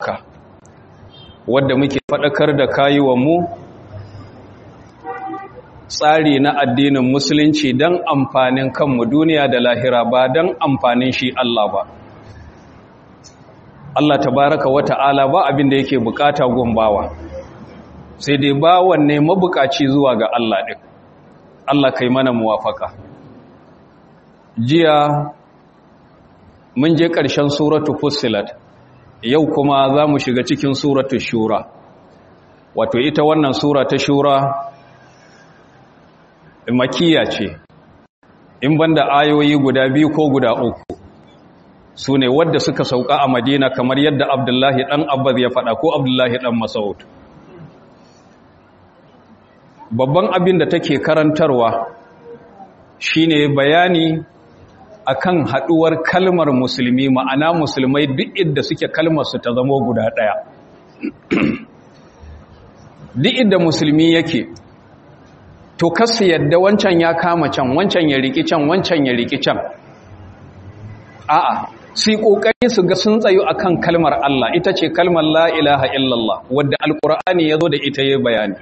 wadda muke faɗakar da kayuwanmu tsari na addinin musulunci don amfanin kanmu duniya da lahira ba don amfanin shi Allah ba Allah tabaraka wa ta'ala ba abin da yake bukata gumbawa sai dai bawan ne mabukaci zuwa ga Allah ɗin Allah kai mana muwafaka jiya mun je ƙarshen suratu fussilat yau kuma za mu shiga cikin suratu shura wato ita wannan sura ta shura makiya ce in banda ayoyi guda biyu ko guda uku su ne wadda suka sauka a madina kamar yadda abdullahi ɗan abbas ya faɗa ko abdullahi ɗan masaud babban abin da take karantarwa shine bayani akan haɗuwar kalmar musulmi ma'ana musulmai duk inda suke kalmar su ta zamo guda ɗaya duk inda musulmi yake to kasu yadda wancan ya kama can wancan ya riki can wancan ya riki can a'a su yi ƙoƙari su ga sun tsayo akan kalmar Allah ita ce kalmar la ilaha illallah wadda alƙur'ani ya zo da ita ya bayani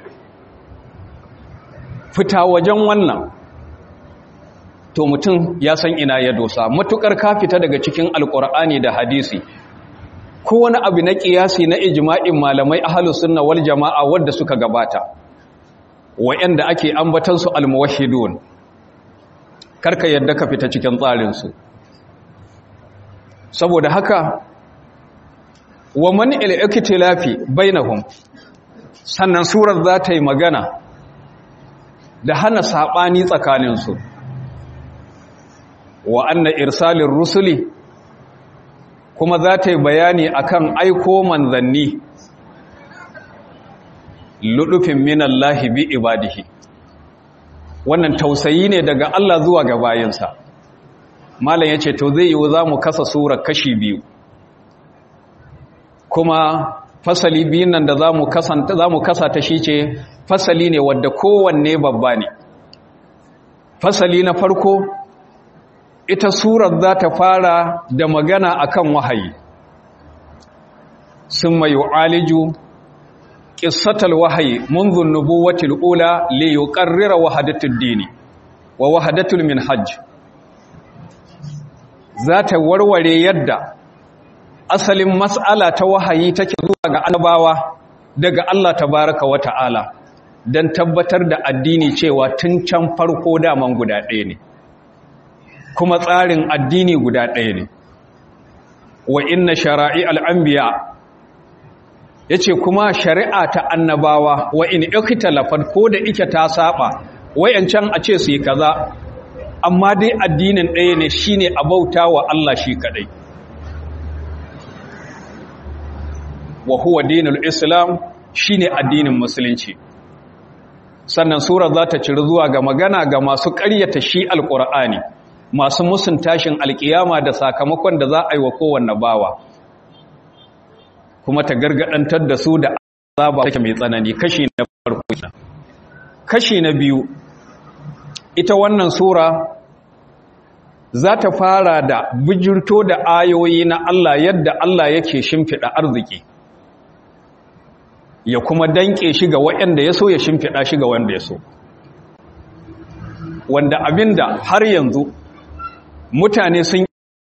fita wajen wannan to mutum ya san ina ya dosa matukar ka fita daga cikin alƙur'ani da hadisi ko wani abu na ƙiyasi na ijma'in malamai ahlus sunna wal jama'a wadda suka gabata wa'anda ake ambatan su almuwahhidun karka yadda ka fita cikin tsarin su saboda haka wa man al-iktilafi bainahum sannan surar za ta yi magana da hana sabani tsakanin su wa anna irsalir rusuli kuma za ta yi bayani akan aiko manzanni ludufin minallahi bi ibadihi wannan tausayi ne daga Allah zuwa ga bayinsa malam yace to zai yiwu zamu kasa sura kashi biyu kuma fasali biyun nan da zamu kasanta zamu kasa ta shi ce fasali ne wanda kowanne babba ne fasali na farko ita surar za ta fara da magana akan wahayi summa yu'aliju qissatal wahyi منذ النبوة الأولى ليقرر وحدة الدين ووحدة المنهج ذات warware yadda asalin mas'ala ta wahayi take zuwa ga annabawa daga Allah tabaraka wa ta'ala dan tabbatar da addini cewa tun can farko daman guda ɗaya ne kuma tsarin addini guda ɗaya ne wa inna shara'i al-anbiya' ya ce kuma shari'a ta annabawa wa in ikhtalafat ko da ike ta saba wayancan a ce su yi kaza amma dai addinin ɗaya ne shine a bauta wa Allah shi kadai wa huwa dinul islam shine addinin musulunci sannan sura za ta ciri zuwa ga magana ga masu ƙaryata shi alƙur'ani masu musun tashin alƙiyama da sakamakon da za a yi wa kowanne bawa kuma ta gargadantar da su da azaba take mai tsanani kashi na farko kashi na biyu ita wannan sura za ta fara da bijirto da ayoyi na Allah yadda Allah yake shimfiɗa arziki ya kuma danke shi ga waɗanda ya so ya shimfiɗa shi ga wanda ya so wanda abinda har yanzu mutane sun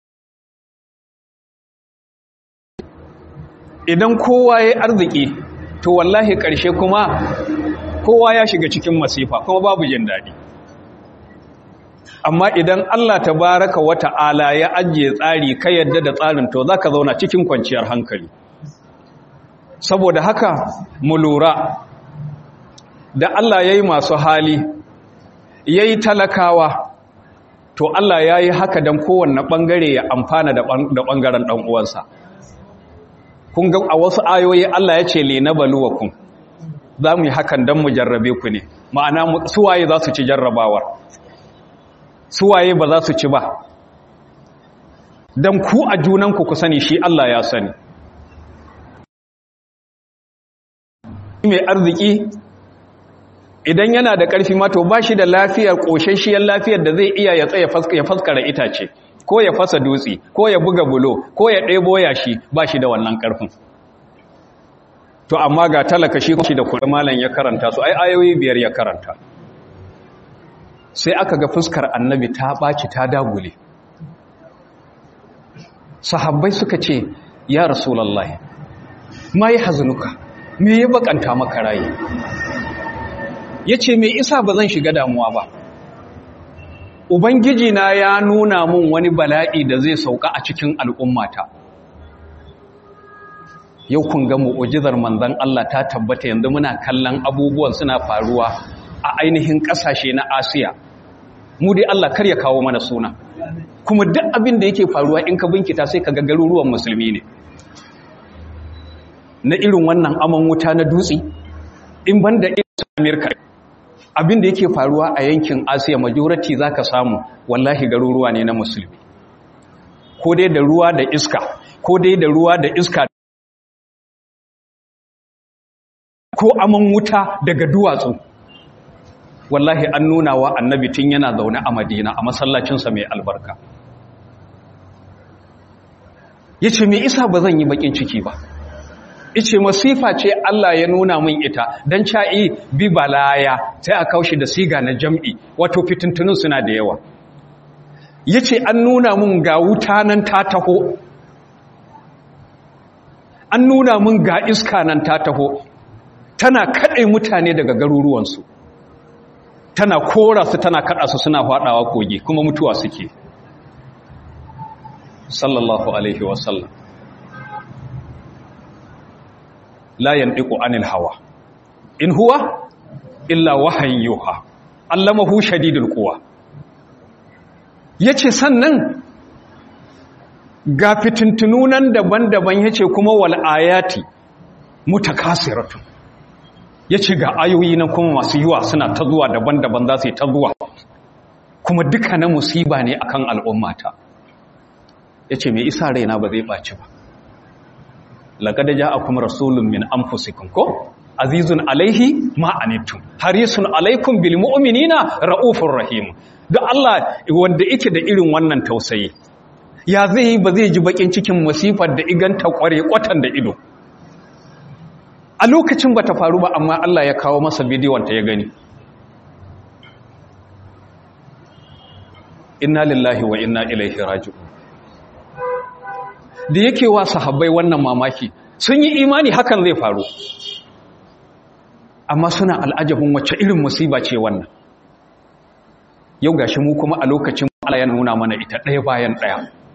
idan kowa ya arziki to wallahi ƙarshe kuma kowa ya shiga cikin masifa kuma babu jin daɗi amma idan Allah tabaraka wa ta'ala ya ajiye tsari ka yadda da tsarin to zaka zauna cikin kwanciyar hankali saboda haka mu lura da Allah yayi masu hali yayi talakawa to Allah yayi haka dan kowanne bangare ya amfana da bangaren dan uwansa kun ga a wasu ayoyi Allah ya ce lina baluwakum za mu yi hakan don mu jarrabe ku ne ma'ana suwaye za su ci jarrabawar suwaye ba za su ci ba don ku a junanku ku sani shi Allah ya sani mai arziki idan yana da ƙarfi mato ba shi da lafiyar ƙoshashiyar lafiyar da zai iya ya tsaye ya faskara itace ko ya fasa dutse ko ya buga bulo ko ya ɗebo yashi ba shi da wannan ƙarfin to amma ga talaka shi da kuɗi malam ya karanta su ai ayoyi biyar ya karanta sai aka ga fuskar annabi ta ɓaci ta dagule sahabbai suka ce ya rasulallah ma yi hazunuka me ya bakanta maka raye ya ce mai isa ba zan shiga damuwa ba ubangiji na ya nuna mun wani bala'i da zai sauka a cikin al'ummata yau kun ga mu'ujizar manzan Allah ta tabbata yanzu muna kallon abubuwan suna faruwa a ainihin ƙasashe na asiya mu dai Allah kar ya kawo mana suna kuma duk abin da yake faruwa in ka binkita sai ka ga garuruwan musulmi ne na irin wannan aman wuta na dutse in banda irin Amerika abin da yake faruwa a yankin Asiya majority zaka samu wallahi garuruwa ne na musulmi ko dai da ruwa da iska ko dai da ruwa da iska ko aman wuta daga duwatsu wallahi an nuna wa annabi tun yana zaune a madina a masallacinsa mai albarka ya ce mai isa ba zan yi bakin ciki ba ice masifa ce Allah ya nuna min ita don ca'i bi balaya sai a kaushi da siga na jam'i wato fitintunin suna da yawa ya ce an nuna min ga wuta nan ta taho an nuna min ga iska nan ta taho tana kaɗe mutane daga garuruwansu tana kora su tana kaɗa su suna faɗawa kogi kuma mutuwa suke sallallahu alaihi wasallam la yandiku anil hawa in huwa illa wahayin yuha allamahu shadidul quwa yace sannan ga fitintununan daban-daban yace kuma wal ayati mutakasiratun yace ga ayoyi nan kuma masu yiwa suna ta zuwa daban-daban za su yi ta zuwa kuma duka na musiba ne akan al'ummata yace me isa raina ba zai baci ba laqad ja'akum rasulun min anfusikum ko azizun alaihi ma anittum harisun alaikum bil mu'minina raufur rahim da Allah wanda yake da irin wannan tausayi ya zai ba zai ji bakin cikin masifar da iganta kware kwatan da ido a lokacin bata faru ba amma Allah ya kawo masa bidiyon ta ya gani inna lillahi wa inna ilaihi raji'un da yake wa sahabbai wannan mamaki sun yi imani hakan zai faru amma suna al'ajabin wacce irin musiba ce wannan yau gashi mu kuma a lokacin Allah ya nuna mana ita ɗaya bayan ɗaya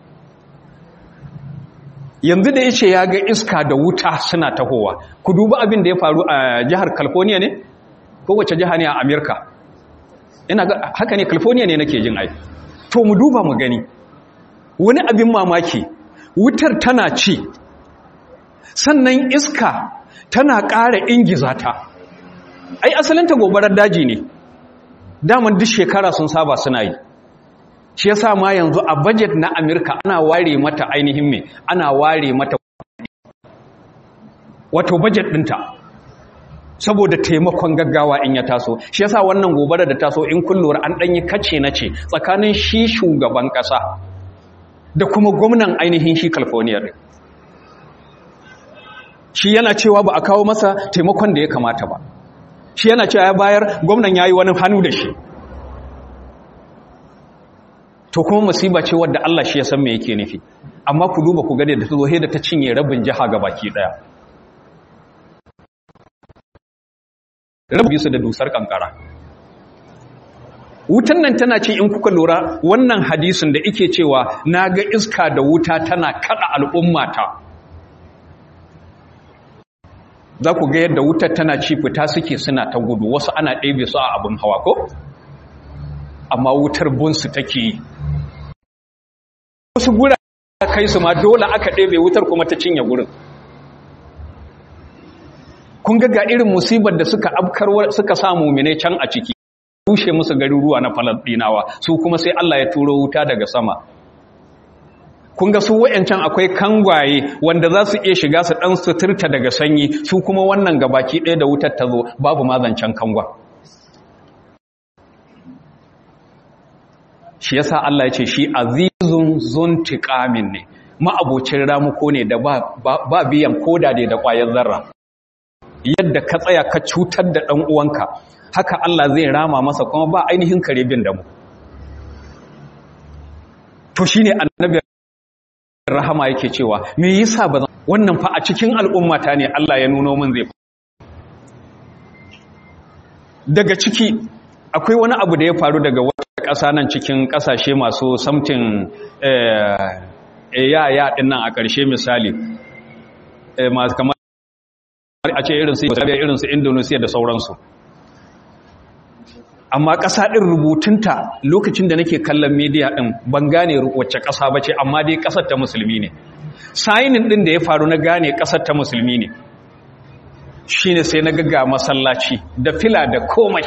yanzu da yace ya ga iska da wuta suna tahowa ku duba abin da ya faru a jihar California ne ko wacce jiha ne a America ina ga haka ne California ne nake jin ai to mu duba mu gani wani abin mamaki wutar tana ci sannan iska tana ƙara ingiza ta ai asalinta gobarar daji ne daman duk shekara sun saba suna yi shi yasa ma yanzu a budget na Amerika ana ware mata ainihin me ana ware mata wato budget ɗinta saboda taimakon gaggawa in ya taso shi yasa wannan gobarar da taso in kullura an ɗanyi kace na ce tsakanin shi shugaban ƙasa da kuma gwamnan ainihin shi california ɗin shi yana cewa ba a kawo masa taimakon da ya kamata ba shi yana cewa ya bayar gwamnan ya yi wani hannu da shi to kuma musiba ce wadda Allah shi ya san me yake nufi amma ku duba ku gade da ta zo da ta cinye rabin jiha ga baki daya rabin su da dusar kankara wutan nan tana ce in kuka lura wannan hadisin da ike cewa na ga iska da wuta tana kada al'ummata za ku ga yadda wutar tana ci fita suke suna ta gudu wasu ana ɗebe su a abin hawa ko amma wutar bunsu take yi wasu gura kai su ma dole aka ɗebe wutar kuma ta cinye gurin kun ga irin musibar da suka afkar suka samu mine can a ciki rushe musu garuruwa na Falasɗinawa su kuma sai Allah ya turo wuta daga sama kun ga su wayancan akwai kangwaye wanda za su iya shiga su dan suturta daga sanyi su kuma wannan gabaki ɗaya da wutar ta zo babu mazancan kangwa shi yasa Allah ya ce shi azizun zuntiqamin ne ma'abocin ramuko ne da ba biyan koda da da ƙwayar zarra yadda ka tsaya ka cutar da ɗan uwanka haka Allah zai rama masa kuma ba ainihin kare bin da mu to shine annabi rahama yake cewa me yasa ba wannan fa a cikin al'ummata ne Allah ya nuno min zai daga ciki akwai wani abu da ya faru daga wata ƙasa nan cikin ƙasashe masu samtin ya ya ɗin nan a ƙarshe misali masu kamar a ce irinsu irinsu indonesia da sauransu amma ƙasa ɗin rubutunta lokacin da nake kallon media ɗin ban gane wacce ƙasa ba ce amma dai ƙasar ta musulmi ne sayinin ɗin da ya faru na gane ƙasar ta musulmi ne shi ne sai na gaga masallaci da fila da komai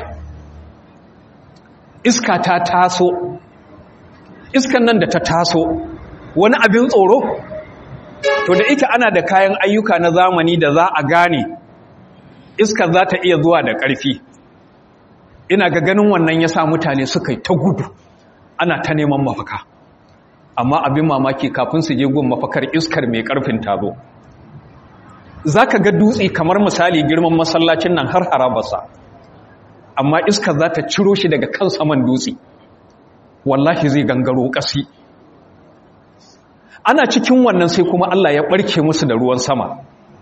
iska ta taso iskan nan da ta taso wani abin tsoro to da ita ana da kayan ayyuka na zamani da za a gane iska za ta iya zuwa da ƙarfi ina ga ganin wannan ya sa mutane suka yi ta gudu ana ta neman mafaka amma abin mamaki kafin su je gun mafakar iskar mai ƙarfin tazo za ka ga dutse kamar misali girman masallacin nan har harabarsa amma iskar za ta ciro shi daga kan saman dutse wallahi zai gangaro ƙasi ana cikin wannan sai kuma Allah ya ɓarke musu da ruwan sama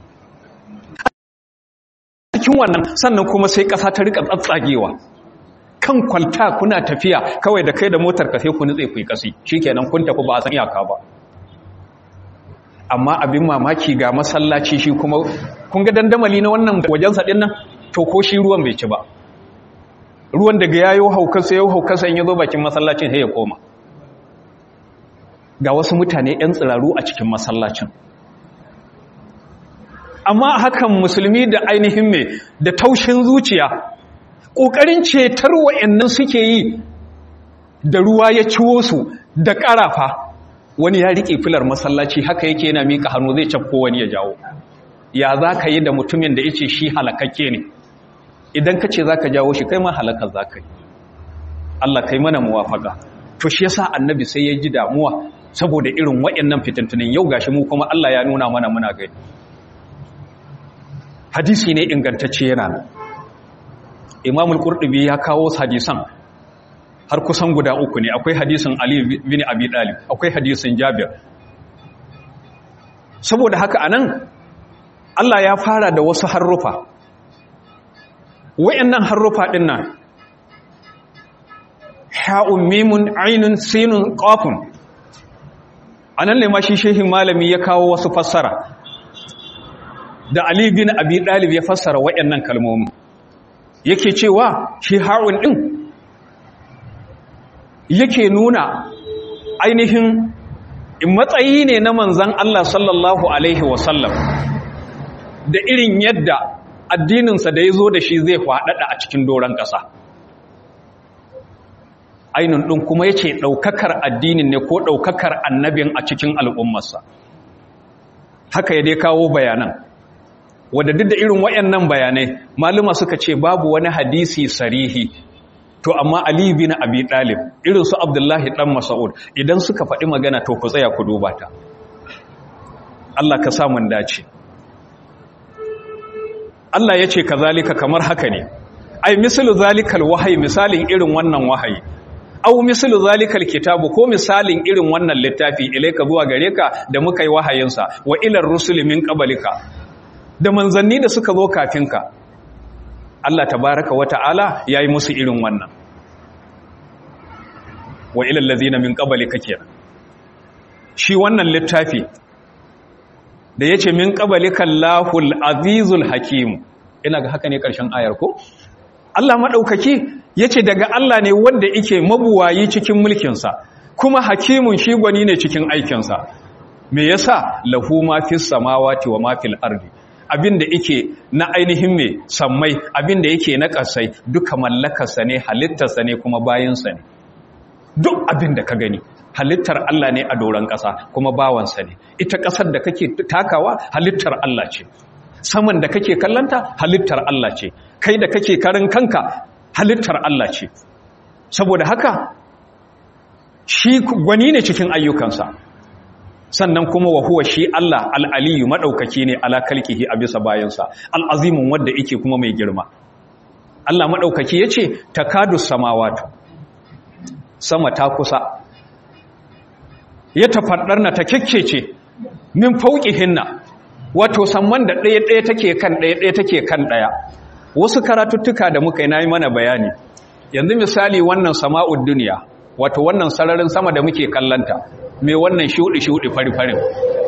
cikin wannan sannan kuma sai ƙasa ta rika tsatsagewa kan kwalta kuna tafiya kawai da kai da motar ka sai ku nutse ku yi ƙasi shikenan kun tafi ba a san iyaka ba amma abin mamaki ga masallaci shi kuma kun ga dandamali na wannan wajensa ɗin nan to ko shi ruwan bai ci ba ruwan daga yayo haukarsa yau haukarsa in ya zo bakin masallacin sai ya koma ga wasu mutane 'yan tsiraru a cikin masallacin amma hakan musulmi da ainihin mai da taushin zuciya ƙoƙarin cetar wa'annan suke yi da ruwa ya ciwo su da ƙarafa wani ya riƙe filar masallaci haka yake yana miƙa hannu zai cafko wani ya jawo ya za ka yi da mutumin da ya ce shi halakakke ne idan ka ce za ka jawo shi kai ma halakar za ka yi Allah kai mana muwafaka to shi yasa annabi sai ya ji damuwa saboda irin waɗannan fitintunin yau gashi mu kuma Allah ya nuna mana muna gani hadisi ne ingantacce yana nan Imam al-Qurtubi ya kawo hadisan har kusan guda uku ne akwai hadisin Ali bin Abi Talib akwai hadisin Jabir saboda haka anan Allah ya fara da wasu harrufa wayannan harrufa din nan ha'un mimun ainun sinun qafun anan ne ma shi shehin malami ya kawo wasu fassara da Ali bin Abi Talib ya fassara wayannan kalmomi yake cewa shi ha'un din yake nuna ainihin matsayi ne na manzan Allah sallallahu Alaihi wasallam da irin yadda addininsa da ya zo da shi zai faɗaɗa a cikin doron ƙasa ainihin ɗin kuma ya ce ɗaukakar addinin ne ko ɗaukakar annabin a cikin al'ummarsa haka ya dai kawo bayanan wadda duk da irin waɗannan bayanai maluma suka ce babu wani hadisi sarihi to amma Ali bin Abi Talib irin su Abdullahi dan Mas'ud idan suka faɗi magana to ku tsaya ku duba ta Allah ka sa mun dace Allah yace kazalika kamar haka ne ai misalu zalikal wahyi misalin irin wannan wahayi au misalu zalikal kitabu ko misalin irin wannan littafi ilaika zuwa gare ka da muka yi wahayinsa wa ilar rusuli min qablika da manzanni da suka zo kafinka Allah tabaraka wa ta'ala ya yi musu irin wannan wa ilal ladina min qablika kenan shi wannan littafi da yace min qablika Allahul azizul hakim ina ga haka ne karshen ayar ko Allah madaukaki yace daga Allah ne wanda yake mabuwayi cikin mulkin sa kuma hakimun shi gwani ne cikin aikin sa me yasa lahu ma fis samawati wa ma fil ardi abinda yake na ainihin me sammai abinda yake na kasai duka mallakarsa ne halittarsa ne kuma bayinsa ne duk abinda ka gani halittar Allah ne a doron ƙasa kuma bawansa ne ita ƙasar da kake takawa halittar Allah ce saman da kake kallanta halittar Allah ce kai da kake karin kanka halittar Allah ce saboda haka shi gwani ne cikin ayyukansa sannan kuma wa huwa shi Allah al-aliyu madaukaki ne ala kalkihi a bisa bayansa al-azimun wanda yake kuma mai girma Allah madaukaki yace takadu samawati sama ta kusa ya tafaddarna ta kekkece min hinna wato samman da ɗaya ɗaya take kan ɗaya ɗaya take kan ɗaya wasu karatuttuka da muka yi na yi mana bayani yanzu misali wannan sama'ud duniya wato wannan sararin sama da muke kallanta mai wannan shuɗi-shuɗi fari-farin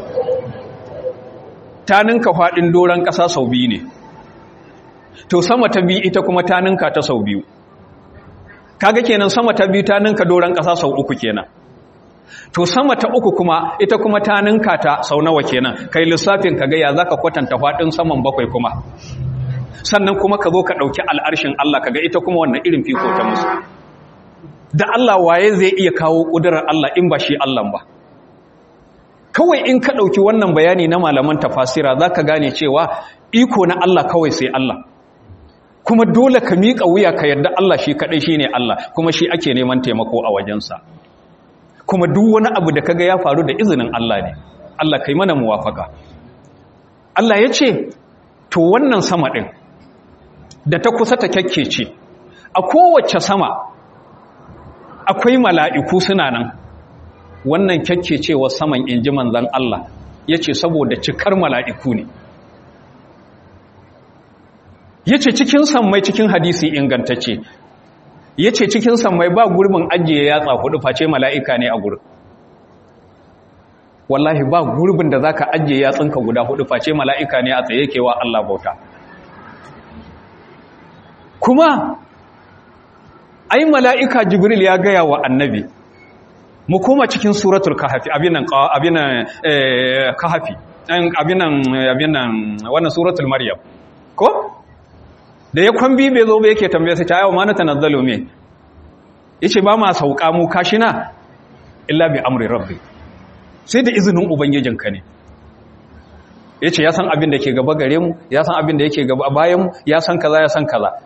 ta ninka faɗin doron ƙasa sau biyu ne to sama ta biyu ita kuma ta ninka ta sau biyu kaga kenan sama ta biyu ta ninka doron ƙasa sau uku kenan to sama ta uku kuma ita kuma ta ninka ta sau nawa kenan kai lissafin ka ga ya zaka kwatanta faɗin saman bakwai kuma sannan kuma ka zo ka ɗauki al'arshin Allah ka ga ita kuma wannan irin fiko ta musu da Allah waye zai iya kawo ƙudurar Allah in ba shi Allah ba kawai in ka ɗauki wannan bayani na malaman tafasira za ka gane cewa iko na Allah kawai sai Allah kuma dole ka miƙa wuya ka yarda Allah shi kaɗai shi ne Allah kuma shi ake neman taimako a wajensa kuma duk wani abu da kaga ya faru da izinin Allah ne Allah kai mana muwafaka Allah ya ce to wannan sama ɗin da ta kusa ta kyakkece a kowace sama akwai mala'iku suna nan wannan kyakkecewar saman inji manzan Allah ya ce saboda cikar mala'iku ne ya ce cikin sammai cikin hadisi ingantacce ya ce cikin sammai ba gurbin ajiye yatsa hudu face mala'ika ne a gurin wallahi ba gurbin da za ka ajiye yatsunka guda hudu face mala'ika ne a tsaye kewa Allah bauta kuma ai mala'ika jibril ya gaya wa annabi mu koma cikin suratul kahafi abinan abinan kahafi abinan abinan wannan suratul maryam ko da ya kwambi bai zo ba yake tambaye sai ta yawa ma na tanazzalu me yace ba ma sauka mu kashina illa bi amri rabbi sai da izinin ubangijinka ne yace ya san abin da ke gaba gare mu ya san abin da yake gaba bayan mu ya san kaza ya san kaza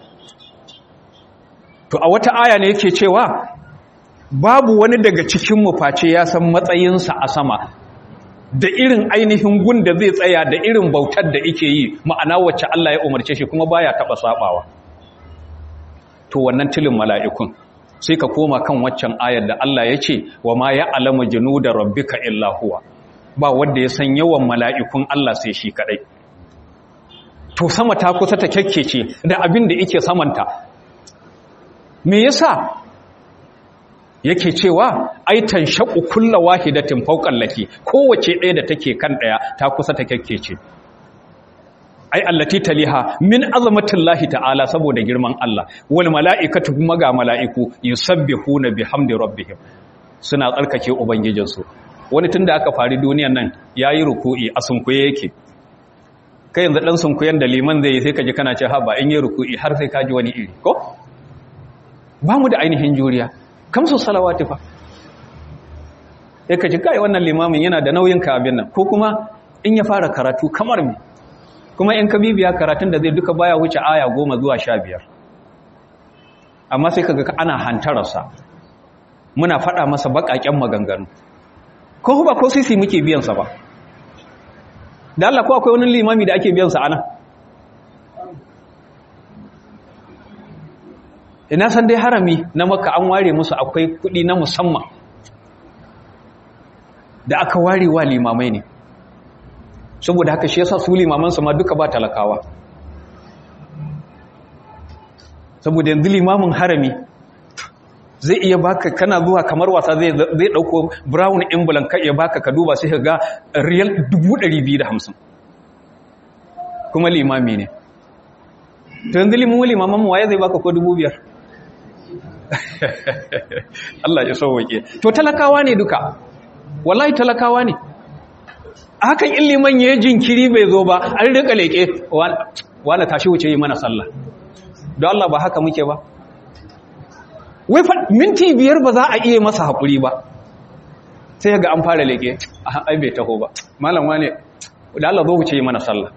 to a wata aya ne yake cewa babu wani daga cikin mu face ya san matsayinsa a sama da irin ainihin gun da zai tsaya da irin bautar da yake yi ma'ana wacce Allah ya umarce shi kuma baya taba sabawa to wannan tilin mala'ikun sai ka koma kan waccan ayar da Allah ya ce wa ma ya alama da rabbika illa huwa ba wanda ya san yawan mala'ikun Allah sai shi kadai to sama ta kusa ta kyakkece da abin da yake samanta me yasa yake cewa aitan shaƙu kulla wahidatin fauqan laki kowace ɗaya da take kan ɗaya ta kusa ta kyakkece ai allati taliha min azamatillahi ta'ala saboda girman Allah wal mala'ikatu kuma ga mala'iku yusabbihuna bihamdi rabbihim suna tsarkake ubangijinsu wani tunda aka fari duniyan nan yayi ruku'i a sunkuye yake kai yanzu dan sunkuyen da liman zai yi sai kaji kana ce ha ba in yi ruku'i har sai kaji wani iri ko ba mu da ainihin juriya kamsu salawati fa sai kaji kai wannan limamin yana da nauyin ka abin nan ko kuma in ya fara karatu kamar me kuma in ka bibiya karatun da zai duka baya wuce aya goma zuwa sha biyar amma sai kaga ana hantararsa muna faɗa masa baƙaƙen maganganu ko ba ko sisi muke biyansa ba da Allah ko akwai wani limami da ake biyansa ana ina san dai harami na maka an ware musu akwai kuɗi na musamman da aka ware wa limamai ne saboda haka shi yasa su limamansa ma duka ba talakawa saboda yanzu limamin harami zai iya baka kana zuwa kamar wasa zai zai dauko brown envelope ka iya baka ka duba sai ka ga riyal 250 kuma limami ne to yanzu limamin limaman waye zai baka ko 2500 Allah ya sauwake to talakawa ne duka wallahi talakawa ne hakan in liman ya jinkiri bai zo ba an rika leke wala tashi wuce yi mana sallah don Allah ba haka muke ba wai minti biyar ba za a iya masa haƙuri ba sai ga an fara leke ai bai taho ba malam wane da Allah zo wuce yi mana sallah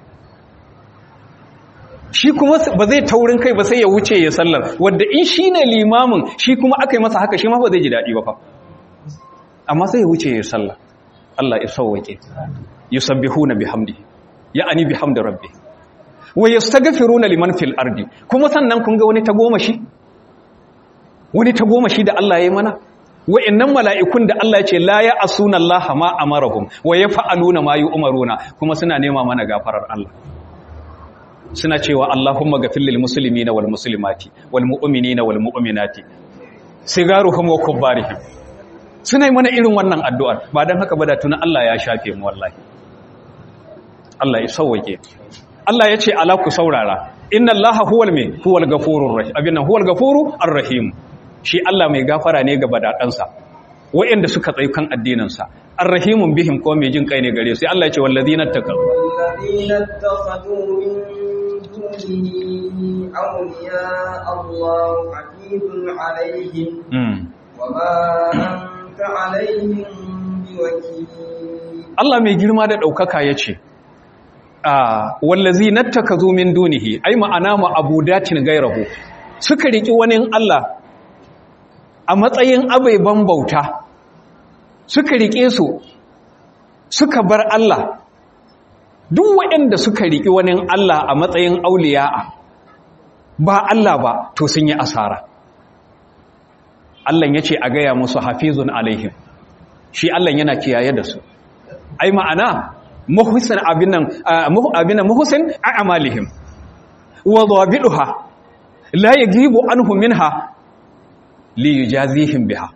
shi kuma ba zai taurin kai ba sai ya wuce ya sallar wadda in shi ne limamin shi kuma aka yi masa haka shi ma ba zai ji daɗi ba fa amma sai ya wuce ya sallah Allah ya sauwake yusabbihuna bihamdi ya'ani bihamdi rabbi wa yastaghfiruna liman fil ardi kuma sannan kun ga wani tagomashi wani tagomashi da Allah ya yi mana wa'annan mala'ikun da Allah ya ce la ya asuna Allah ma amarahum wa yaf'aluna ma yu'maruna kuma suna nema mana gafarar Allah suna cewa Allahumma ghafir lil muslimina wal muslimati wal mu'minina wal mu'minati sigaruhum wa kubbarihim suna yi mana irin wannan addu'ar ba dan haka ba da tunan Allah ya shafe mu wallahi Allah ya sauwake Allah ya ce ala ku saurara inna Allah huwal me huwal ghafurur rahim abinna huwal ghafuru arrahim shi Allah mai gafara ne ga badadansa wa'anda suka tsayi kan addininsa arrahimun bihim ko mai jin kai ne gare sai Allah ya ce wallazina taqaw wallazina takhadu min dunihi awliya Allah hafizun alaihim wama anta alaihim biwakil Allah mai girma da daukaka yace wallazi nattakazu min dunihi ai ma'ana ma abudatin gairahu suka riki wani Allah a matsayin abaiban bauta suka rike su suka bar Allah duk waɗanda suka riki wani Allah a matsayin auliya'a ba Allah ba to sun yi asara Allah ya ce a gaya musu hafizun alaihim shi Allah yana kiyaye da su ai ma'ana muhsin abinan abinan muhsin a'malihim wa dhabiduha la yajibu anhu minha li yujazihim biha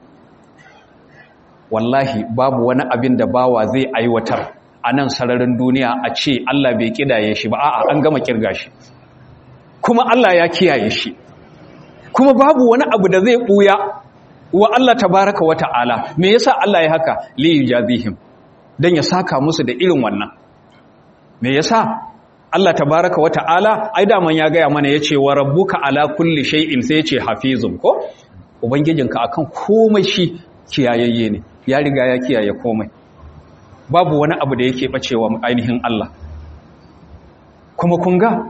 wallahi babu wani abin da bawa zai aiwatar a nan sararin duniya a ce Allah bai kidaye shi ba a'a an gama kirga shi kuma Allah ya kiyaye shi kuma babu wani abu da zai buya wa Allah tabaraka wa ta'ala me yasa Allah ya haka li yujazihim don ya saka musu da irin wannan me yasa Allah tabaraka wa ta'ala ai daman ya gaya mana yace wa rabbuka ala kulli shay'in sai yace hafizun ko ubangijinka akan komai shi kiyayayye ne ya riga ya kiyaye komai babu wani abu da yake bacewa ainihin Allah kuma kun ga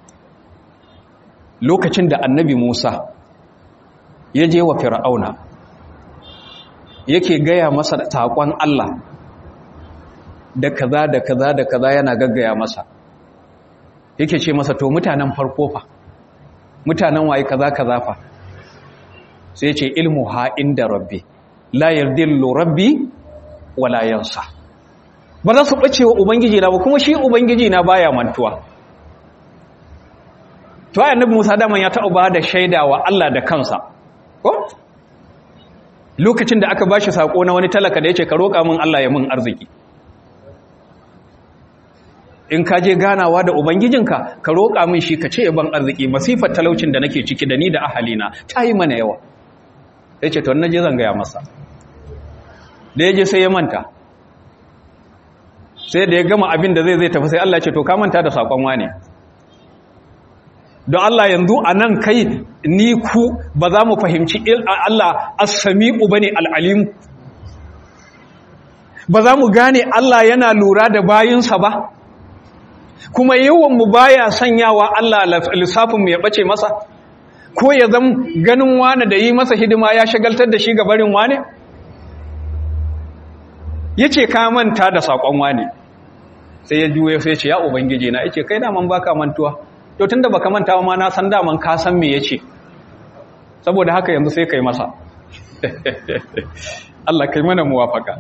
lokacin da annabi Musa ya je wa fir'auna yake gaya masa takon Allah da kaza da kaza da kaza yana gaggaya masa yake ce masa to mutanen farko fa mutanen waye kaza kaza fa sai ce ilmu ha inda rabbi la yardillu rabbi wala yansa ba za su bace wa ubangiji na ba kuma shi ubangiji na baya mantuwa to ayi annabi Musa da man ya taɓa ba da shaida wa Allah da kansa ko lokacin da aka bashi sako na wani talaka da yace ka roƙa min Allah ya min arziki in ka je ganawa da ubangijinka ka roƙa min shi ka ce ban arziki masifar talaucin da nake ciki da ni da ahalina ta yi mana yawa ya ce to je zan gaya masa da ya je sai ya manta sai da ya gama abin da zai zai tafi sai Allah ce to ka manta da saƙon wane don Allah yanzu a nan kai ni ku ba za mu fahimci Allah as-sami'u bane al-alim ba za mu gane Allah yana lura da bayinsa ba kuma yawan mu baya sanyawa Allah lissafin mu ya bace masa ko ya zam ganin wani da yi masa hidima ya shagaltar da shi ga barin wani yace ka manta da sakon wani sai ya juye sai ce ya ubangije na yace kai daman baka mantuwa to tunda baka manta ma na san daman ka san me yace saboda haka yanzu sai kai masa Allah kai mana muwafaka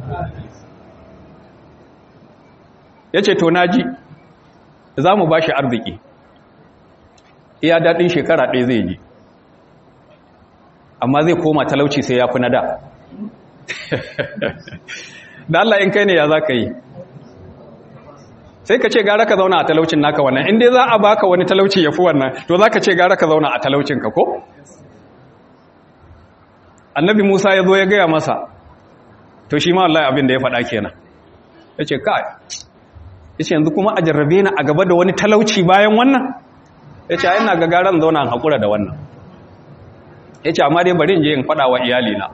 yace to naji za mu ba shi arziki iya daɗin shekara ɗaya zai ji amma zai koma talauci sai ya fi na da da Allah in kai ne ya za ka yi sai ka ce gara ka zauna a talaucin naka wannan inda za a baka wani talauci ya fi wannan to za ka ce gara ka zauna a talaucinka ko? annabi musa ya zo ya gaya masa to shi ma Allah abin da ya faɗa kenan ya ce kai ya ce yanzu kuma a jarrabe na a gaba da wani talauci bayan wannan ya ce ina ga garan zauna haƙura da wannan ya ce amma dai bari in je in faɗa wa iyalina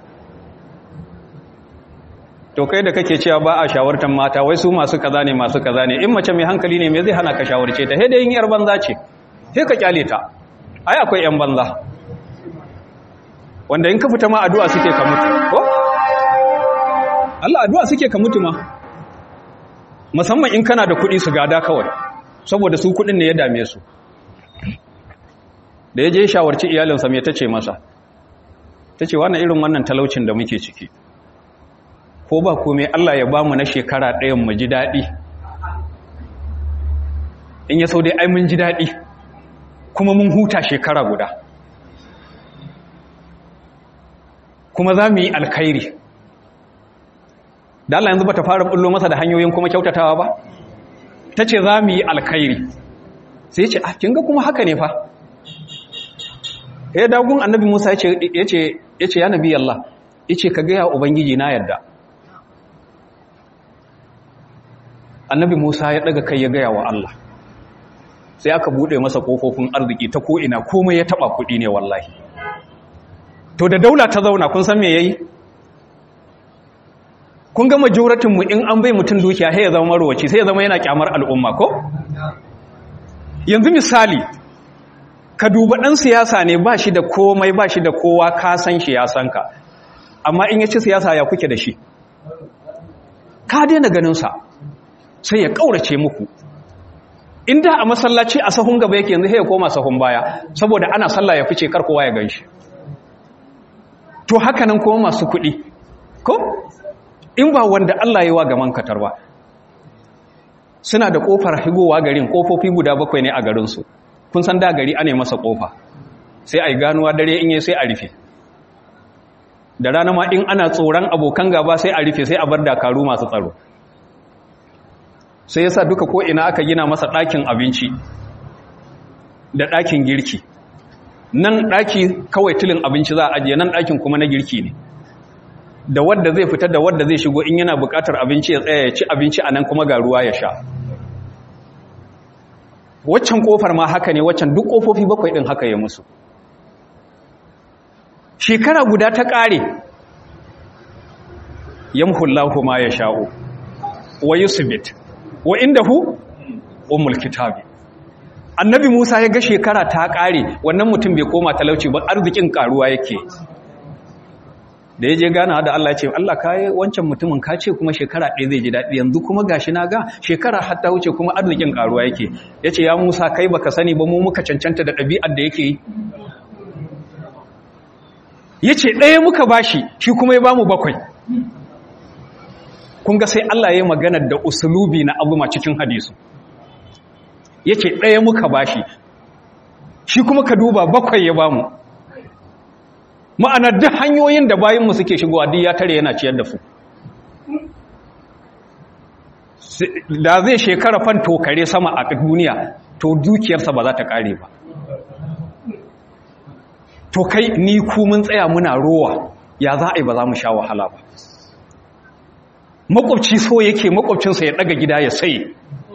to kai da kake cewa ba a shawartar mata wai su masu kaza ne masu kaza ne in mace mai hankali ne me zai hana ka shawarce ta sai da yin yar banza ce sai ka kyale ta ai akwai yan banza wanda in ka fita ma addu'a suke ka mutu ko Allah addu'a suke ka mutu ma musamman in kana da kuɗi su gada kawai saboda su kuɗin ne ya dame su da ya je shawarci iyalinsa mai ta ce masa ta ce wannan irin wannan talaucin da muke ciki ko ba kome Allah ya ba mu na shekara ɗayan mu ji daɗi in ya sau dai ai mun ji daɗi kuma mun huta shekara guda kuma za mu yi alkhairi da Allah yanzu ba ta fara bullo masa da hanyoyin kuma kyautatawa ba ta ce za mu yi alkhairi sai ce a kinga kuma haka ne fa ya dagun annabi musa ya ce ya nabi Allah ya ce ka gaya ubangiji na yadda annabi musa ya daga kai ya gaya wa Allah sai aka bude masa kofofin arziki ta ko'ina komai ya taba kudi ne wallahi to da daula ta zauna kun san me yayi kun ga majoratin mu in an bai mutum dukiya sai ya zama marwaci sai ya zama yana kyamar al'umma ko yanzu misali ka duba dan siyasa ne ba shi da komai ba shi da kowa ka san shi ya san ka amma in ya ci siyasa ya kuke da shi ka daina ganin sa sai ya kaurace muku inda a masallaci a sahun gaba yake yanzu sai ya koma sahun baya saboda ana sallah ya fice kar kowa ya ganshi to haka nan kuma masu kuɗi ko in ba wanda Allah ya wa gaman katar ba suna da kofar higowa garin kofofi guda bakwai ne a garinsu kun san da gari ane masa kofa sai a yi ganuwa dare in yi sai a rufe da rana ma in ana tsoron abokan gaba sai a rufe sai a bar dakaru masu tsaro sai yasa duka ko ina aka gina masa ɗakin abinci da ɗakin girki nan ɗaki kawai tilin abinci za a ajiye nan ɗakin kuma na girki ne da wadda zai fitar da wadda zai shigo in yana buƙatar abinci ya tsaya ya ci abinci a nan kuma ga ruwa ya sha waccan ƙofar ma haka ne waccan duk ƙofofi bakwai ɗin haka ya musu shekara guda ta ƙare yamhullahu ma ya sha'o wa yusbit wa indahu ummul kitabi annabi Musa ya ga shekara ta kare wannan mutum bai koma talauci ba arzikin karuwa yake da yaje gana da Allah ya ce Allah kai wancan mutumin ka ce kuma shekara ɗaya zai ji daɗi yanzu kuma gashi na ga shekara har ta wuce kuma arzikin karuwa yake yace ya Musa kai baka sani ba mu muka cancanta da ɗabi'ar da yake yi yace ɗaya muka bashi shi kuma ya bamu bakwai kun ga sai Allah ya yi maganar da usulubi na abu cikin hadisu yake ɗaya muka bashi shi kuma ka duba bakwai ya bamu ma'anar duk hanyoyin da bayinmu suke shigowa duk ya tare yana ciyar da su da zai shekara fan tokare sama a duniya to dukiyarsa ba za ta ƙare ba to kai ni ku mun tsaya muna rowa ya za a yi ba za mu sha wahala ba makwabci so yake makwabcinsa ya daga gida ya sai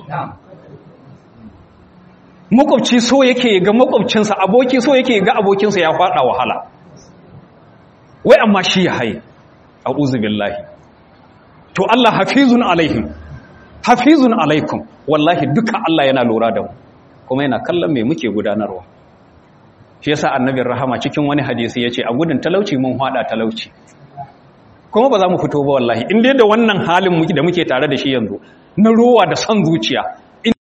makwabci so yake ga makwabcinsa aboki so yake ga abokinsa ya fada wahala wai amma shi ya haye a'udhu billahi to Allah hafizun alaihim hafizun alaikum wallahi duka Allah yana lura da mu kuma yana kallon me muke gudanarwa shi yasa annabin rahama cikin wani hadisi yace a gudun talauci mun hada talauci kuma ba za mu fito ba wallahi in dai da wannan halin da muke tare da shi yanzu na rowa da son zuciya in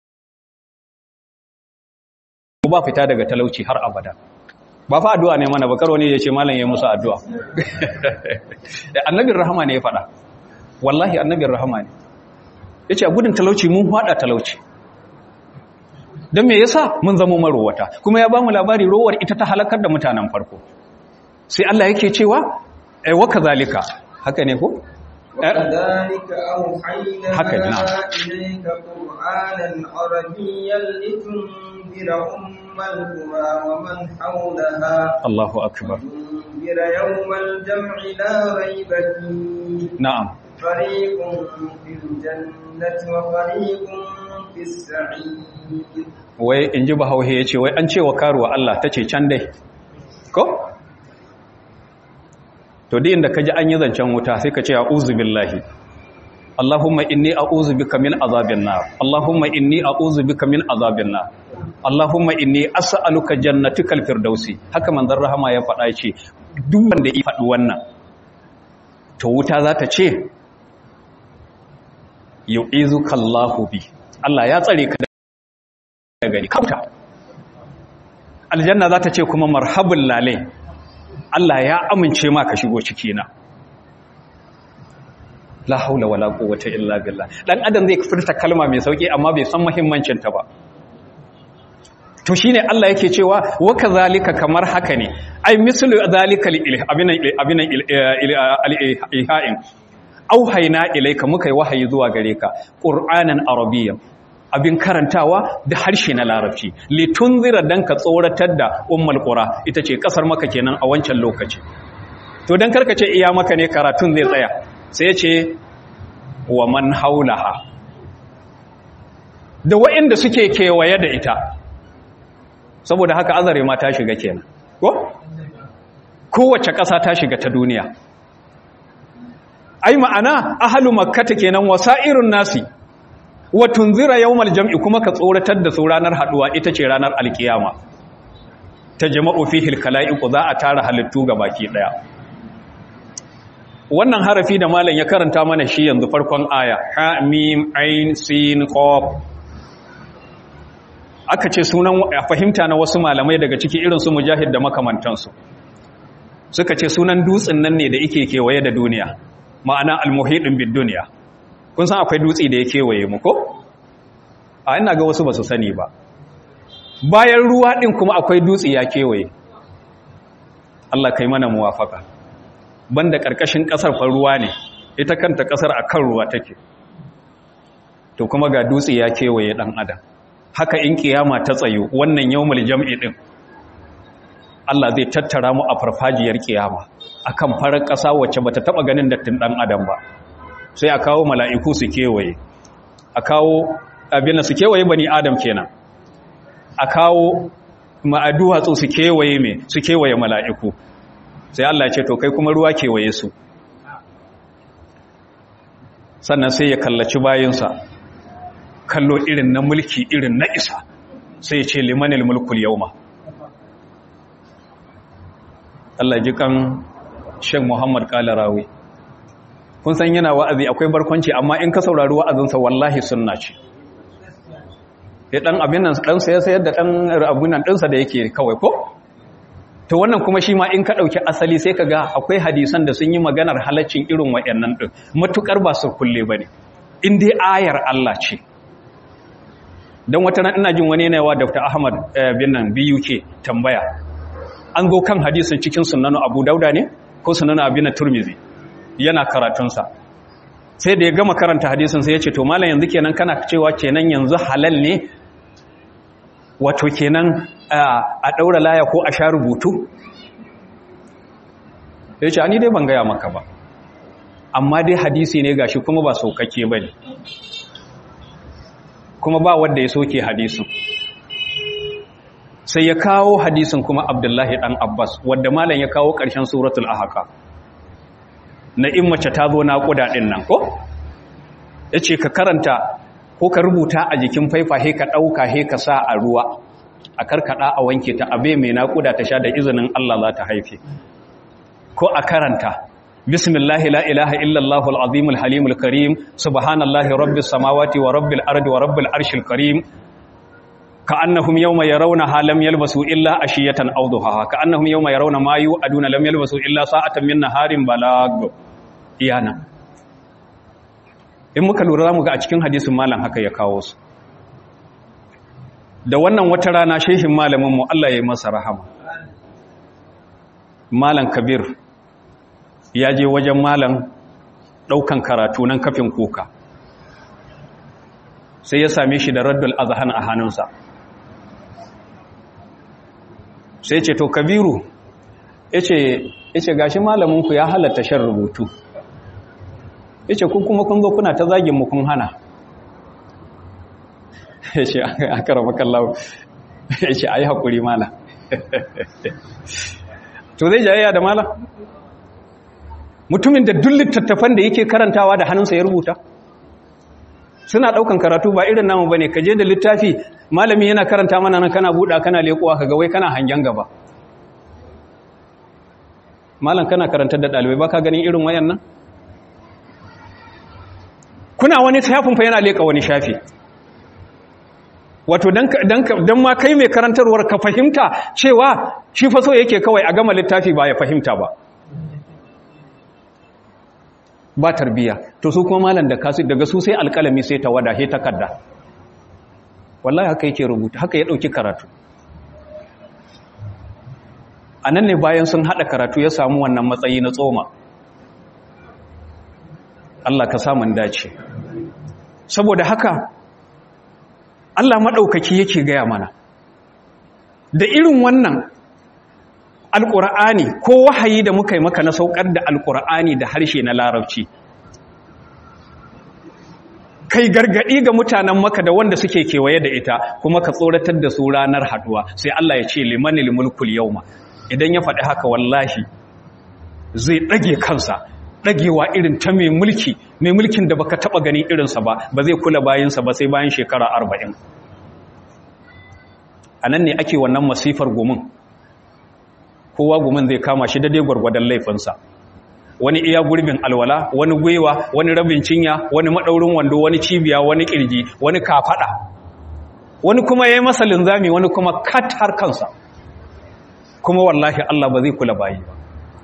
ba fita daga talauci har abada ba fa addu'a ne mana bakar wani ya ce malam ya musu addu'a annabin rahama ne ya faɗa wallahi annabin rahama ne ya ce a gudun talauci mun haɗa talauci don me yasa mun zama marowata kuma ya ba mu labari rowar ita ta halakar da mutanen farko sai Allah yake cewa ai waka zalika haka ne ko وكذلك أوحينا هكذا، نعم. إليك قرآنا عربيا لتنذر أم القرى ومن حولها Allahu akbar وتنذر يوم الجمع لا ريب فيه na'am فريق في الجنة وفريق في السعير wai in ji bahauhe ya ce wai an ce wa karuwa Allah ta ce can dai ko? to di inda ka ji an yi zancen wuta sai ka ce a uzu billahi Allahumma inni a uzu bika min azabin nar Allahumma inni a uzu bika min azabin nar Allahumma inni as'aluka jannatikal firdausi haka manzon rahama ya faɗa ce duk wanda ya faɗi wannan to wuta za ta ce yu'izuka Allahu bi Allah ya tsare ka daga ni kauta aljanna za ta ce kuma marhabul lale Allah ya amince ma ka shigo ciki na la haula wala quwwata illa billah dan adam zai furta kalma mai sauki amma bai san muhimmancin ta ba to shine Allah yake cewa wa kazalika kamar haka ne ai mislu zalika abina abina al-ihain auhayna ilayka muka yi wahayi zuwa gare ka qur'anan arabiyyan abin karantawa da harshe na larabci litunzira dan ka tsoratar da ummul qura ita ce kasar maka kenan a wancan lokaci to dan karkace iya maka ne karatun zai tsaya sai ce wa man haulaha da waɗanda suke kewaye da ita saboda haka azare ma ta shiga kenan ko kowace ƙasa ta shiga ta duniya ai ma'ana ahlu makkata kenan wasa'irun nasi wa tunzira yawmal jam'i kuma ka tsoratar da su ranar haduwa ita ce ranar alkiyama ta jama'u fihi alkala'iqu za a tara halittu baki daya wannan harafi da malam ya karanta mana shi yanzu farkon aya ha mim ain sin qaf aka ce sunan a fahimta na wasu malamai daga ciki irin su mujahid da makamantansu suka ce sunan dutsen nan ne da yake kewaye da duniya ma'ana almuhidin bid duniya kun san akwai dutse da ya kewaye mu ko a ina ga wasu ba su sani ba bayan ruwa din kuma akwai dutse ya kewaye Allah kai mana muwafaka banda karkashin kasar fa ruwa ne ita kanta kasar akan ruwa take to kuma ga dutse ya kewaye dan adam haka in kiyama ta tsayo wannan yawmul jam'i din Allah zai tattara mu a farfajiyar kiyama akan farar ƙasa wacce bata taba ganin dattin dan adam ba sai a kawo mala'iku su kewaye a kawo abin su kewaye bani adam kenan a kawo ma'aduwatsu su kewaye me su kewaye mala'iku sai Allah ya ce to kai kuma ruwa kewaye su sannan sai ya kallaci bayinsa kallo irin na mulki irin na isa sai ce limanil mulkul yauma Allah ji kan Sheikh Muhammad Kalarawi kun san yana wa'azi akwai barkwanci amma in ka saurari wa'azinsa wallahi sunna ce ya dan abin nan dan sai sayar da dan abun nan dinsa da yake kawai ko to wannan kuma shi ma in ka dauki asali sai ka ga akwai hadisan da sun yi maganar halaccin irin wayannan din matukar ba su kulle bane in dai ayar Allah ce don wata ran ina jin wani yana yawa Dr. Ahmad bin nan BUK tambaya an go kan hadisin cikin sunanu Abu Dauda ne ko sunanu Abin Turmizi yana karatunsa sai da ya gama karanta hadisin sai ya ce to malam yanzu kenan kana cewa kenan yanzu halal ne wato kenan a daura laya ko a sha rubutu ya ce ani dai ban gaya maka ba amma dai hadisi ne gashi kuma ba saukake ba ne kuma ba wanda ya soke hadisin sai ya kawo hadisin kuma abdullahi dan abbas wadda malam ya kawo ƙarshen suratul ahaka na in mace ta zo naƙuda ɗin nan ko ya ce ka karanta ko ka rubuta a jikin faifa he ka ɗauka he ka sa a ruwa a karkaɗa a wanke ta abe mai naƙuda ta sha da izinin allah za ta haife ko a karanta bismillahi la ilaha illallahu al'azimul halimul karim subhanallahi rabbis samawati wa rabbil ardi wa rabbil arshil karim كأنهم يوم يرونها لم يلبسوا إلا أشية أو ضحاها كأنهم يوم يرون ما يوعدون لم يلبسوا إلا ساعة من نهار بلاغ iyana in muka lura zamu ga a cikin hadisin malam haka ya kawo su da wannan wata rana shehin malamin mu Allah ya yi masa rahama malam kabir ya je wajen malam daukan karatu nan kafin kuka sai ya same shi da raddul azhan a hannunsa sai ce to kabiru ya ce gashi malaminku ya halatta shan rubutu ya ce kun kuma kun zo kuna ta zagin mu kun hana ya ce a karama kallawo ya ce a yi haƙuri mala to zai jayayya da mala mutumin da duk littattafan da yake karantawa da hannunsa ya rubuta suna ɗaukan karatu ba irin namu ba ne ka je da littafi malami yana karanta mana nan kana buɗa kana leƙuwa ka gawai kana hangen gaba malam kana karantar da ɗalibai ba ka ganin irin wayan nan kuna wani shafin fa yana leka wani shafi wato don ma kai mai karantarwar ka fahimta cewa shi fa so yake kawai a gama littafi ba ya fahimta ba ba tarbiya to su kuma malam da kasu daga su sai alƙalami sai ta wada he takarda wallahi haka yake rubuta haka ya ɗauki karatu a nan ne bayan sun haɗa karatu ya samu wannan matsayi na tsoma Allah ka samun dace saboda haka Allah maɗaukaki yake gaya mana da irin wannan alƙur'ani ko wahayi da muka yi maka na saukar da alƙur'ani da harshe na larabci kai gargaɗi ga mutanen maka da wanda suke kewaye da ita kuma ka tsoratar da su ranar haɗuwa sai Allah ya ce limanil mulkul yauma idan ya faɗi haka wallahi zai ɗage kansa ɗagewa irin ta mai mulki mai mulkin da baka taɓa gani irinsa ba ba zai kula bayansa ba sai bayan shekara arba'in a nan ne ake wannan masifar gumin kowa gumin zai kama shi daidai gwargwadon laifinsa wani iya gurbin alwala wani gwiwa wani rabin cinya wani maɗaurin wando wani cibiya wani ƙirji wani kafaɗa wani kuma ya yi masa linzami wani kuma kat har kansa kuma wallahi Allah ba zai kula bayi ba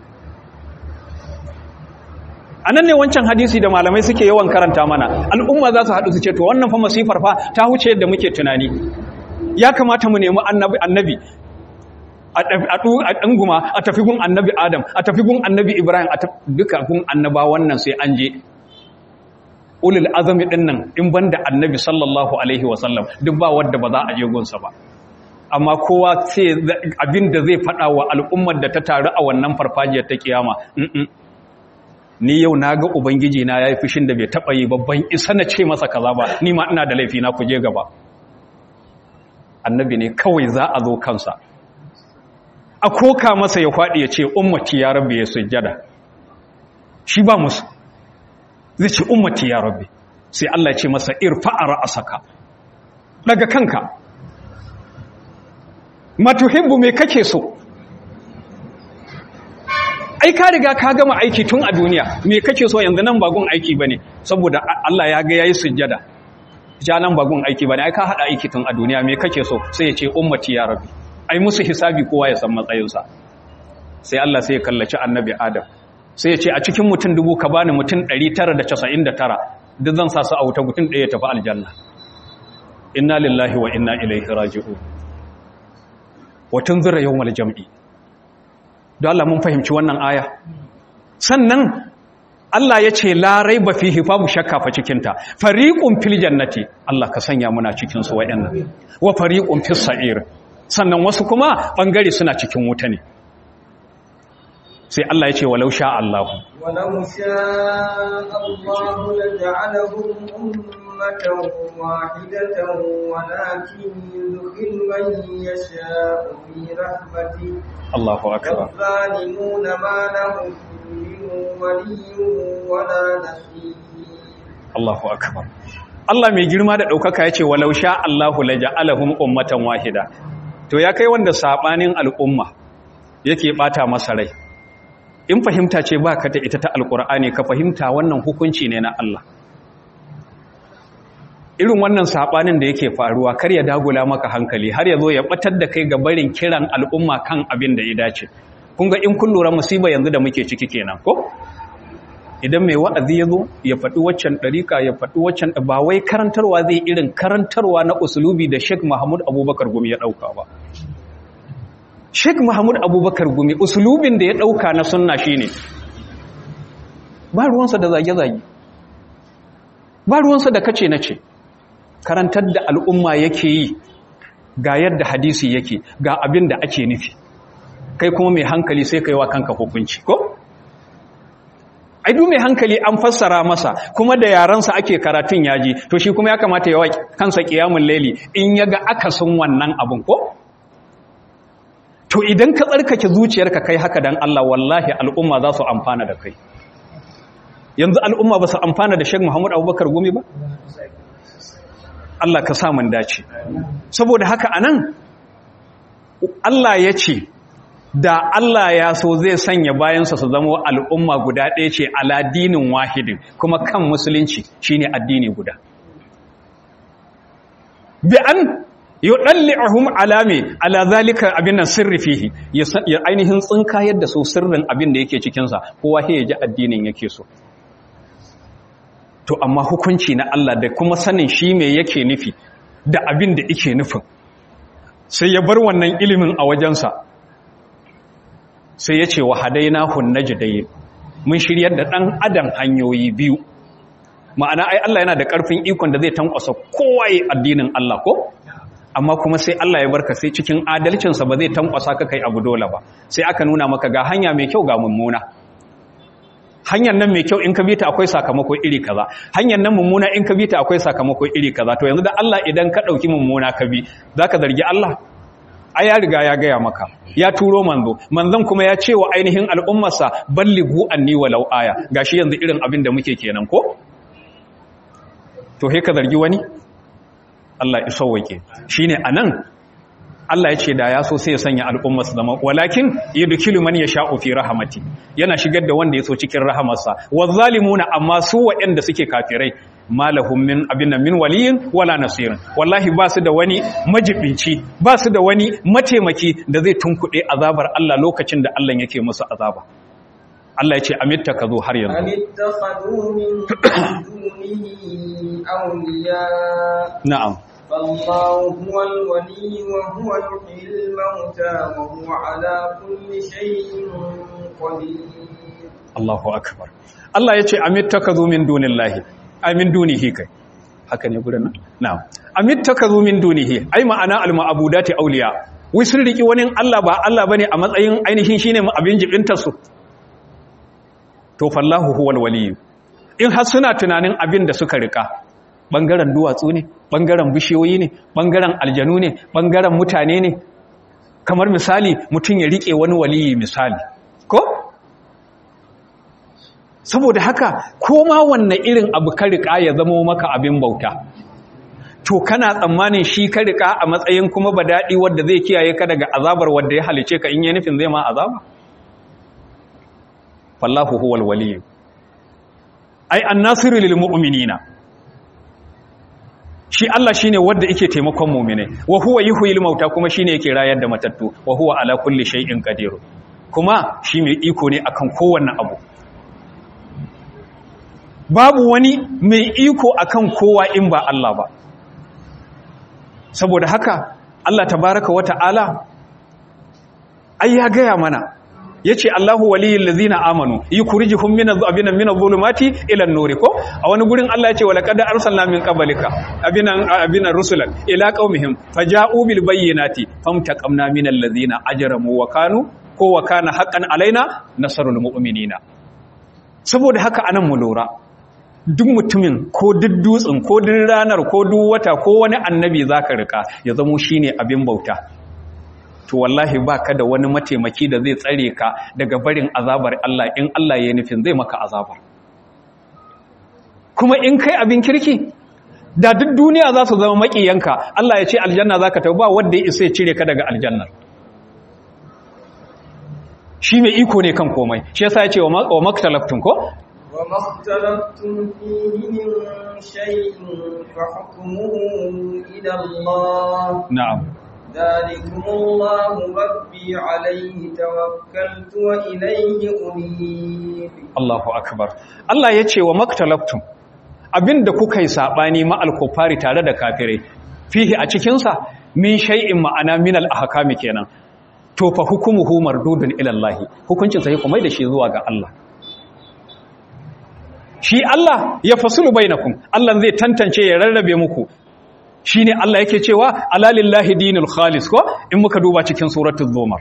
a nan ne wancan hadisi da malamai suke yawan karanta mana al'umma za su haɗu su ce to wannan fa masifar fa ta huce yadda muke tunani ya kamata mu nemi annabi annabi a ɗanguma a tafi gun annabi adam a tafi gun annabi ibrahim a duka gun annaba wannan sai an je ulul azami ɗin nan in banda annabi sallallahu alaihi wasallam duk ba wadda ba za a je gunsa ba amma kowa sai abin da zai faɗa wa al'ummar da ta taru a wannan farfajiyar ta kiyama ni yau na ga ubangiji na ya yi fushin da bai taɓa yi babban isa na ce masa kaza ba ni ma ina da laifi na kuje gaba annabi ne kawai za a zo kansa a koka masa ya kwaɗi ya ce ummati ya rabbi ya sujjada shi ba musu zai ce ummati ya rabbi sai Allah ya ce masa irfa'a ra'asaka daga kanka matuhibbu me kake so ai ka riga ka gama aiki tun a duniya me kake so yanzu nan bagun aiki bane saboda Allah ya ga yayi sujjada ja nan bagun aiki bane ai ka hada aiki tun a duniya me kake so sai ya ce ummati ya rabbi ai musu hisabi kowa ya san matsayinsa sai Allah sai ya kallaci annabi Adam sai ya ce a cikin mutum dubu ka bani mutum 999 duk zan sa su a wuta mutum ɗaya ya tafi aljanna inna lillahi wa inna ilaihi raji'un wa tunzira yawmal jam'i don Allah mun fahimci wannan aya sannan Allah ya ce larai ba fi babu shakka fa cikinta fariƙun fil jannati Allah ka sanya muna cikin su waɗannan wa fariƙun fis sa'ir sannan wasu kuma ɓangare suna cikin wuta ne sai Allah ya ce walau sha Allah walau sha Allah laja'alahum ummatan wahidatan walakin yudkhil man yasha'u fi rahmatihi Allahu akbar الظالمون ما لهم من ولي ولا نصير Allahu akbar Allah mai girma da ɗaukaka ya ce walau sha Allahu laja'alahum ummatan wahida to ya kai wanda sabanin al'umma yake bata masa rai in fahimta ce ba ka ta ita ta alkur'ani ka fahimta wannan hukunci ne na Allah irin wannan sabanin da yake faruwa kar ya dagula maka hankali har ya zo ya batar da kai ga barin kiran al'umma kan abin da ya dace kun ga in kun lura musiba yanzu da muke ciki kenan ko idan mai wa'azi ya zo ya faɗi waccan ɗarika ya faɗi waccan ba wai karantarwa zai irin karantarwa na usulubi da Sheikh Mahmud Abubakar Gumi ya ɗauka ba Sheikh Mahmud Abubakar Gumi usulubin da ya ɗauka na sunna shine ba ruwansa da zage-zage ba ruwansa da kace na ce karantar da al'umma yake yi ga yadda hadisi yake ga abin da ake nufi kai kuma mai hankali sai kai wa kanka hukunci ko ai duk mai hankali an fassara masa kuma da yaransa ake karatun yaji to shi kuma ya kamata ya wa kansa qiyamul laili in yaga akasin wannan abun ko to idan ka tsarkake zuciyarka kai haka dan Allah wallahi al'umma za su amfana da kai yanzu al'umma ba su amfana da Sheikh Muhammad Abubakar Gumi ba Allah ka sa mun dace saboda haka anan Allah ya ce da Allah ya so zai sanya bayansa su zama al'umma guda ɗaya ce ala dinin wahidin kuma kan musulunci shine addini guda bi an yuɗalli'ahum alame ala zalika abin nan sirri fihi ya ainihin tsinka yadda su sirrin abin da yake cikinsa kowa ya ji addinin yake so to amma hukunci na Allah da kuma sanin shi me yake nufi da abin da yake nufin sai ya bar wannan ilimin a wajensa sai ya ce wa hadaina hun najdayn mun shiryar da ɗan adam hanyoyi biyu ma'ana ai Allah yana da ƙarfin ikon da zai tankwasa kowa yi addinin Allah ko amma kuma sai Allah ya barka sai cikin adalcinsa ba zai tankwasa ka kai abu dole ba sai aka nuna maka ga hanya mai kyau ga mummuna hanyar nan mai kyau in ka bi ta akwai sakamako iri kaza hanyar nan mummuna in ka bi ta akwai sakamako iri kaza to yanzu da Allah idan ka dauki mummuna ka bi zaka zargi Allah ai ya riga ya gaya maka ya turo manzo manzon kuma ya ce wa ainihin al'ummarsa ballighu anni walau aya gashi yanzu irin abin da muke kenan ko to he ka zargi wani Allah ya sauwake shine anan Allah ya ce da ya so sai ya sanya al'ummar su zama walakin yudkilu man yasha'u fi rahmati yana shigar da wanda ya so cikin rahamarsa wazzalimuna amma su waɗanda suke kafirai malahum min abinna min waliyin wala nasirin wallahi ba su da wani majibinci ba su da wani mataimaki da zai tunkuɗe azabar Allah lokacin da Allah yake musu azaba Allah ya ce amitta ka zo har yanzu amittakhadhu min dunihi awliya na'am فالله هو الولي وهو يحيي الموتى وهو على كل شيء قدير Allahu akbar Allah ya ce amittakazu min dunillahi ay min dunihi kai haka ne gurin nan na'am amittakazu min dunihi ai ma'ana al-ma'budati awliya wai sun riki wani Allah ba Allah bane a matsayin ainihin shine abin jibintar su to fallahu huwal waliy in har suna tunanin abin da suka rika bangaren duwatsu ne bangaren bishiyoyi ne bangaren aljanu ne bangaren mutane ne kamar misali mutum ya rike wani waliyi misali ko saboda haka koma wanne irin abu ka rika ya zama maka abin bauta to kana tsammanin shi ka rika a matsayin kuma ba daɗi wadda zai kiyaye ka daga azabar wadda ya halice ka in yi nufin zai ma azaba fallahu huwal waliyyu ai annasiru lil mu'minina shi Allah shine wanda yake taimakon mu'mine wa huwa yuhyil mauta kuma shine yake rayar da matattu wa huwa ala kulli shay'in qadir kuma shi mai iko ne akan kowanne abu babu wani mai iko akan kowa in ba Allah ba saboda haka Allah tabaraka wa ta'ala ai ya gaya mana yace Allahu waliyul ladzina amanu yukhrijuhum minadh abina minadh dhulumati ila an-nur ko a wani gurin Allah yace walaqad arsalna min qablika abinan abinan rusulan ila qaumihim faja'u bil bayyinati famtaqamna minal ladzina ajramu wa kanu ko wa kana haqqan alaina nasrul mu'minina saboda haka anan mu lura duk mutumin ko duk dutsen ko duk ranar ko duk wata ko wani annabi zaka rika ya zamo shine abin bauta to wallahi baka da wani mataimaki da zai tsare ka daga barin azabar Allah in Allah ya nufin zai maka azabar kuma in kai abin kirki da duk duniya za su zama makiyanka Allah ya ce aljanna zaka tafi ba wanda ya isa ya cire ka daga aljannar shi mai iko ne kan komai shi yasa ya ce wa maktalaftun ko وما اختلفتم فيه من شيء فحكمه إلى الله na'am ذلكم الله ربي عليه توكلت وإليه أنيب Allahu akbar Allah ya ce wa maktalaftum abinda kuka yi sabani ma alkufari tare da kafirai fihi a cikin sa min shay'in ma'ana min al-ahkami kenan to fa hukumuhu mardudun ila Allah hukuncin sa kuma da shi zuwa ga Allah shi Allah ya fasulu bainakum Allah zai tantance ya rarrabe muku shine Allah yake cewa alalillahi dinul khalis ko in muka duba cikin suratul zumar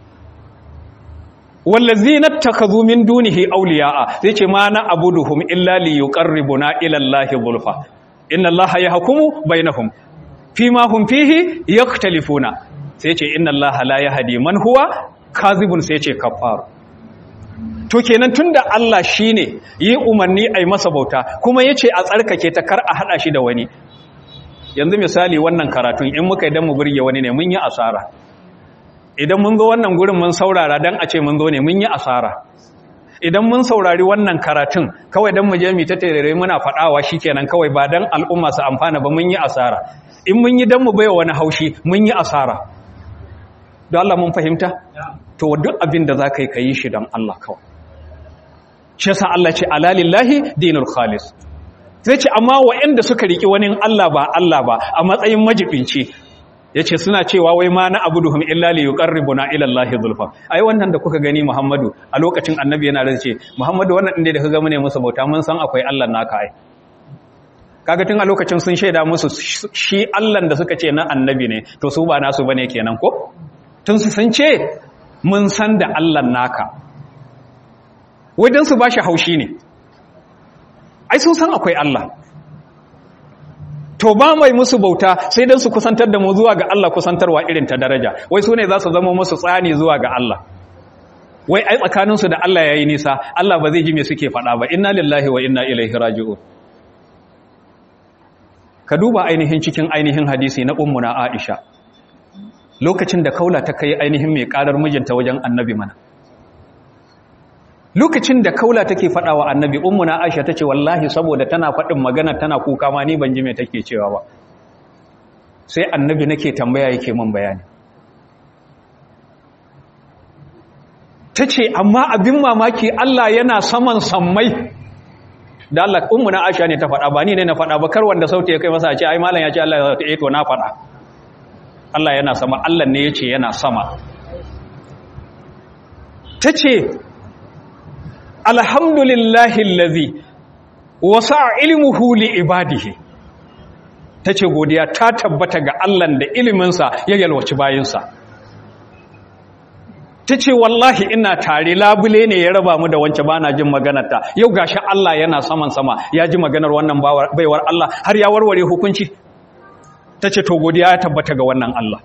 wallazina takazu min dunihi awliya'a sai ce ma na abuduhum illa liyuqarribuna ila allahi zulfa inna allaha yahkumu bainahum fima hum fihi yaktalifuna sai ce inna allaha la yahdi man huwa kazibun sai ce kafar to kenan tunda Allah shine yi umarni ai masa bauta kuma yace a tsarkake ta kar a hada shi da wani yanzu misali wannan karatun in muka idan mu burge wani ne mun yi asara idan mun zo wannan gurin mun saurara dan a ce mun zo ne mun yi asara idan mun saurari wannan karatun kawai dan mu je mu ta tarere muna fadawa shikenan kawai ba dan al'umma su amfana ba mun yi asara in mun yi dan mu baiwa wani haushi mun yi asara don Allah mun fahimta to duk abin da za ka yi ka yi shi don Allah kawai shi yasa Allah ce alalillahi dinul khalis sai ce amma waɗanda suka riki wani Allah ba Allah ba a matsayin majibinci yace suna cewa wai ma na abuduhum illa li yuqarribuna ila Allah zulfa ai wannan da kuka gani Muhammadu a lokacin annabi yana da ce Muhammadu wannan din da kaga mune musu bauta mun san akwai Allah naka ai kaga tun a lokacin sun shaida musu shi Allah da suka ce na annabi ne to su ba nasu bane kenan ko tun su sun ce mun san da Allah naka wajen su ba shi haushi ne ai sun san akwai Allah to ba mai musu bauta sai don su kusantar da mu zuwa ga Allah kusantarwa irin ta daraja wai su ne za su zama musu tsani zuwa ga Allah wai ai tsakaninsu da Allah ya yi nisa Allah ba zai ji me suke faɗa ba inna lillahi wa inna ilaihi raji'un ka duba ainihin cikin ainihin hadisi na ummuna Aisha lokacin da kaula ta kai ainihin mai karar mijinta wajen annabi mana lokacin da kaula take faɗa wa annabi ummuna aisha tace wallahi saboda tana faɗin magana tana kuka ma ni ban ji me take cewa ba sai annabi nake tambaya yake min bayani tace amma abin mamaki Allah yana saman sammai da Allah ummuna aisha ne ta faɗa ba ni ne na faɗa ba kar wanda sauti ya kai masa a ce ai malam ya ce Allah ya ce to na faɗa Allah yana sama Allah ne ya ce yana sama ta ce alhamdulillahi lazi wasa ilmuhu li ibadihi ta ce godiya ta tabbata ga Allah da iliminsa ya yalwaci bayinsa ta ce wallahi ina tare labule ne ya raba mu da wance ba na jin maganarta yau gashi Allah yana saman sama ya ji maganar wannan baiwar Allah har ya warware hukunci ta ce to godiya ya tabbata ga wannan Allah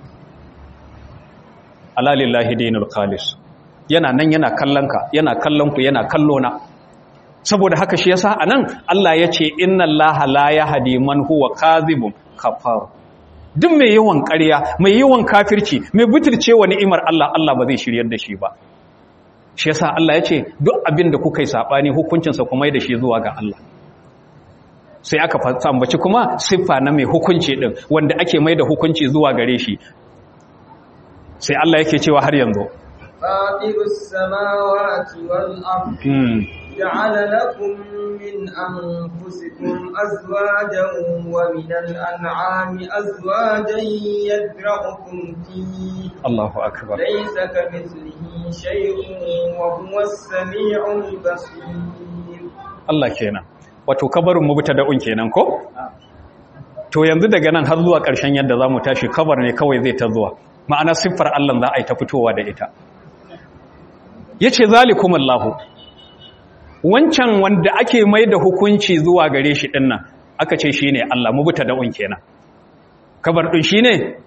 alalillahi dinul khalis yana nan yana kallonka yana kallonku yana kallona saboda haka shi yasa anan Allah ya ce inna allaha la yahdi man huwa kadhibun kafar duk mai yawan ƙarya mai yawan kafirci mai butulcewa ni'imar Allah Allah ba zai shiryar da shi ba shi yasa Allah ya ce duk abin da kuka yi sabani hukuncinsa kuma da shi zuwa ga Allah sai aka ambaci kuma siffa na mai hukunci din wanda ake mai da hukunci zuwa gare shi sai Allah yake cewa har yanzu فاطر السماوات والأرض جعل لكم من أنفسكم أزواجا ومن الأنعام أزواجا يدرعكم فيه الله أكبر ليس كمثله شيء وهو السميع البصير الله كينا wato kabarin mubtada'un kenan ko to yanzu daga nan har zuwa ƙarshen yadda zamu tashi kabar ne kawai zai ta zuwa ma'ana siffar Allah za a yi ta fitowa da ita yace zalikumullahu wancan wanda ake mai da hukunci zuwa gare shi dinnan aka ce shine Allah mubtada'un kenan kabar din shine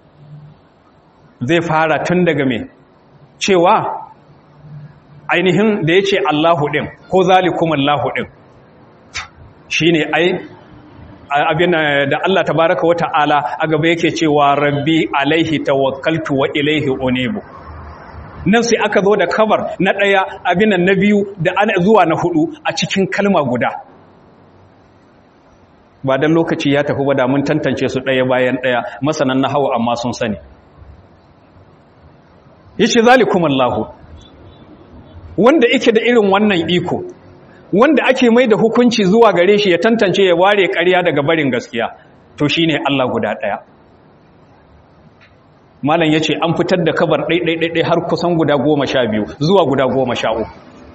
zai fara tun daga me cewa ainihin da yace Allahu din ko zalikumullahu din shine ai abin da Allah tabaraka wa ta'ala a gaba yake cewa rabbi alaihi tawakkaltu wa ilaihi unibu nan sai aka zo da kabar na ɗaya abin na biyu da ana zuwa na hudu a cikin kalma guda ba dan lokaci ya tafi ba da mun tantance su ɗaya bayan ɗaya masanan nahawu amma sun sani yace zalikumullahu wanda yake da irin wannan iko wanda ake mai da hukunci zuwa gare shi ya tantance ya ware ƙarya daga barin gaskiya to shine Allah guda ɗaya malam yace an fitar da kabar ɗai har kusan guda goma sha biyu zuwa guda goma sha uku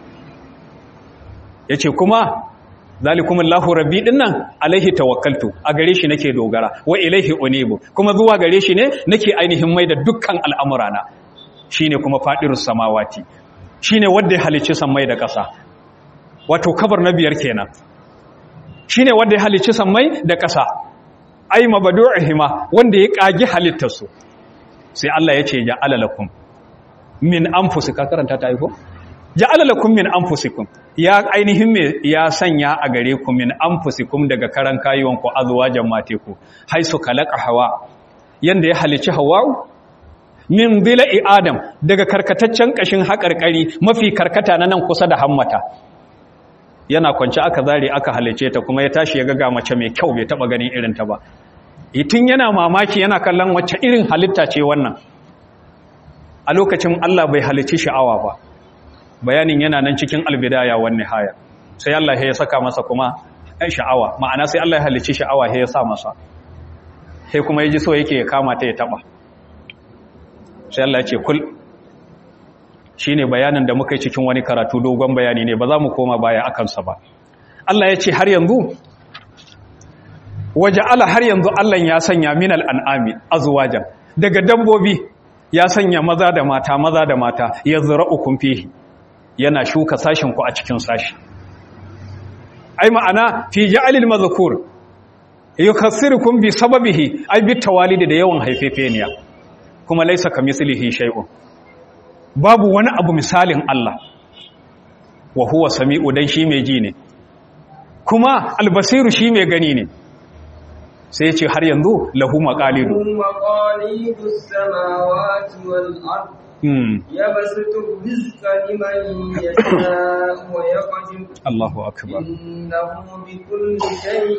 yace kuma zalikumullahu rabbi dinnan alaihi tawakkaltu a gare shi nake dogara wa ilaihi unibu kuma zuwa gare shi ne nake ainihin mai da dukkan al'amurana shine kuma fadirus samawati shine wanda ya halicci sammai da ƙasa wato kabar na biyar kenan shine wanda ya halicci sammai da ƙasa ai mabadu'ihima wanda ya kagi halittarsu sai Allah ya ce ja'ala lakum min anfusikum karanta ta aiko ja'ala lakum min anfusikum ya ainihin me ya sanya a gare ku min anfusikum daga karan kayuwan ku azwajan mateku haisu khalaqa hawa yanda ya halicci hawa min dila'i adam daga karkataccen kashin haƙarƙari mafi karkata na nan kusa da hammata yana kwanci aka zare aka halice ta kuma ya tashi ya ga mace mai kyau bai taba ganin irin ta ba itin yana mamaki yana kallon wacce irin halitta ce wannan a lokacin Allah bai halici sha'awa ba bayanin yana nan cikin albidaya wan nihaya sai Allah ya saka masa kuma ai sha'awa ma'ana sai Allah ya halici sha'awa ya sa masa sai kuma yaji so yake ya kama ta ya taba sai Allah ya ce kul shine bayanin da muka yi cikin wani karatu dogon bayani ne ba za mu koma baya akan sa ba Allah ya ce har yanzu waja'ala har yanzu Allah ya sanya minal an'ami azwajan daga dabbobi ya sanya maza da mata maza da mata yazra'ukum fihi yana shuka sashin ku a cikin sashi ai ma'ana fi ja'alil mazkur yukassirukum bi sababihi ai bi tawalidi da yawan haifefeniya kuma laysa kamislihi shay'un babu wani abu misalin Allah wa huwa sami'u dan shi mai ji ne kuma albasiru shi mai gani ne sai ce har yanzu lahu maqalidu مقاليد السماوات والأرض hmm يبسط الرزق لمن يشاء ويقدر Allahu akbar إنه بكل شيء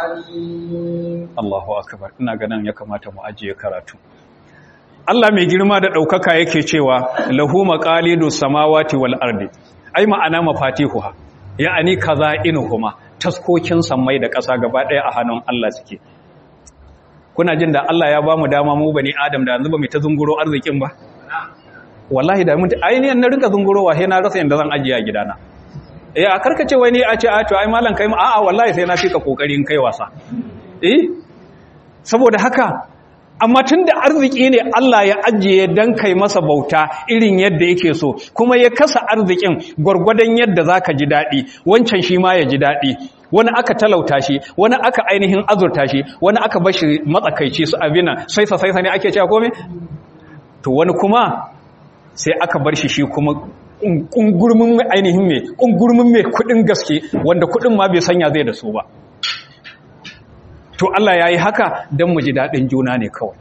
عليم Allahu akbar ina ganin ya kamata mu ajiye karatu Allah mai girma da daukaka yake cewa lahu maqalidu samawati wal ardi ai ma'ana mafatihuha ya'ani kaza'inuhuma taskokin sammai da ƙasa gaba ɗaya a hannun Allah suke kuna jin da Allah ya ba mu dama mu bani Adam da yanzu ba mu ta zunguro arzikin ba wallahi da mun ainihin na rinka zungurowa sai na rasa yanda zan ajiye a gidana eh a karkace wai ni a ce a to ai malam kai ma a'a wallahi sai na fika kokarin kai wasa eh saboda haka amma tunda arziki ne Allah ya ajiye dan kai masa bauta irin yadda yake so kuma ya kasa arzikin gwargwadon yadda zaka ji dadi wancan shi ma ya ji dadi wani aka talauta shi wani aka ainihin azurta shi wani aka bashi matsakaici su abina sai sa sai sa ne ake cewa komai to wani kuma sai aka bar shi shi kuma kungurmin ainihin mai kungurmin mai kudin gaske wanda kudin ma bai sanya zai da su ba to Allah ya yi haka don mu ji daɗin juna ne kawai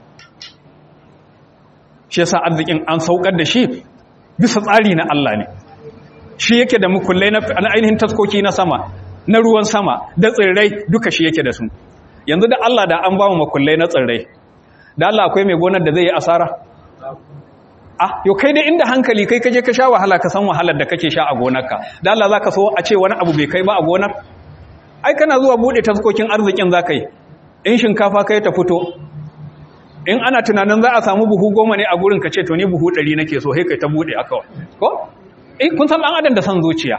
shi yasa arzikin an saukar da shi bisa tsari na Allah ne shi yake da mukullai na ainihin taskoki na sama na ruwan sama da tsirrai duka shi yake da su yanzu da Allah da an ba mu makullai na tsirrai da Allah akwai mai gonar da zai yi asara ah yau kai dai inda hankali kai kaje ka sha wahala ka san wahalar da kake sha a gonarka da Allah zaka so a ce wani abu bai kai ba a gonar ai kana zuwa bude taskokin arzikin zaka yi in shinkafa kai ta fito in ana tunanin za a samu buhu goma ne a gurin ka ce to ni buhu ɗari nake so sai kai ta bude aka ko eh kun san dan adam da san zuciya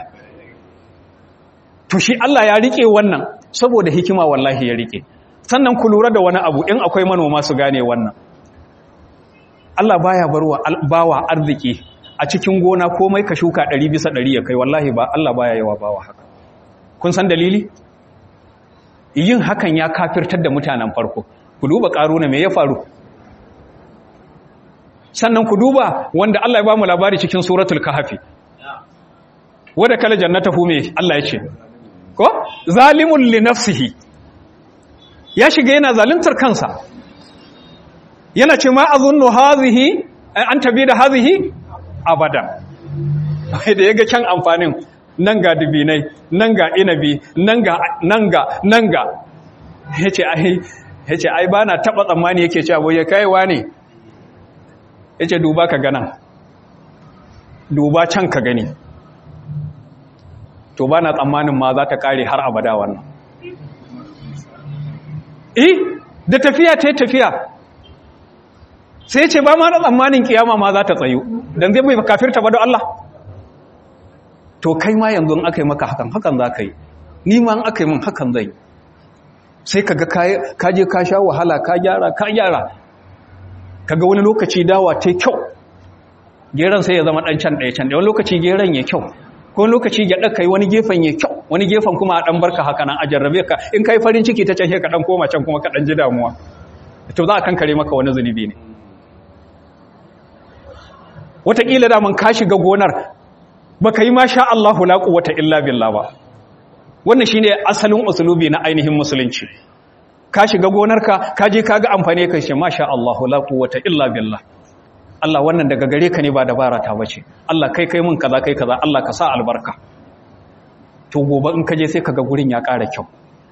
to shi Allah ya rike wannan saboda hikima wallahi ya rike sannan ku lura da wani abu in akwai manoma su gane wannan Allah baya barwa bawa arziki a cikin gona komai ka shuka 100 bisa 100 ya kai wallahi ba Allah baya yawa bawa haka kun san dalili yin hakan ya kafirtar da mutanen farko ku duba karuna me ya faru sannan ku duba wanda Allah ya ba mu labari cikin suratul kahfi wanda kala jannatahu me Allah ya ce ko zalimun li nafsihi ya shiga yana zaluntar kansa yana ce ma azunnu hazihi an tabi da hazihi abada da yaga kyan amfanin nan ga dubinai nan ga inabi nan ga nan ga nan ga yace ai yace ai bana taba tsammani yake cewa boye kaiwa ne yace duba ka gana duba can ka gani to bana tsammanin ma za ta kare har abada wannan eh da tafiya ta tafiya sai ce ba ma da tsammanin kiyama ma za ta tsayu don zai bai kafirta ba da Allah to kai ma yanzu aka yi maka hakan hakan za ka yi ni ma aka yi min hakan zai sai ka ga ka je ka sha wahala ka gyara ka gyara ka ga wani lokaci dawa ta kyau geran sai ya zama ɗan can ɗaya can ɗaya wani lokaci geran ya kyau ko wani lokaci gyaɗa ka yi wani gefen ya kyau wani gefen kuma a ɗan barka haka nan a jarrabe ka in ka yi farin ciki ta can ka ɗan koma can kuma ka ɗan ji damuwa to za a kankare maka wani zunubi ne wataƙila daman ka shiga gonar ba ka yi ma sha Allahu la quwwata illa billah ba wannan shine asalin usulubi na ainihin musulunci ka shiga gonarka ka je ka ga amfani ka ce ma sha Allahu la quwwata illa billah Allah wannan daga gare ka ne ba dabara ta bace Allah kai kai mun kaza kai kaza Allah ka sa albarka to gobe in ka je sai kaga gurin ya ƙara kyau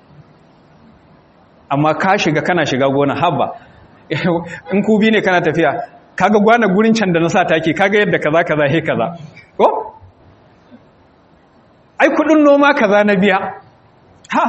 amma ka shiga kana shiga gona habba in ku bi ne kana tafiya kaga gwana gurin can da na sa take kaga yadda kaza kaza he kaza ko ai kudin noma kaza na biya ha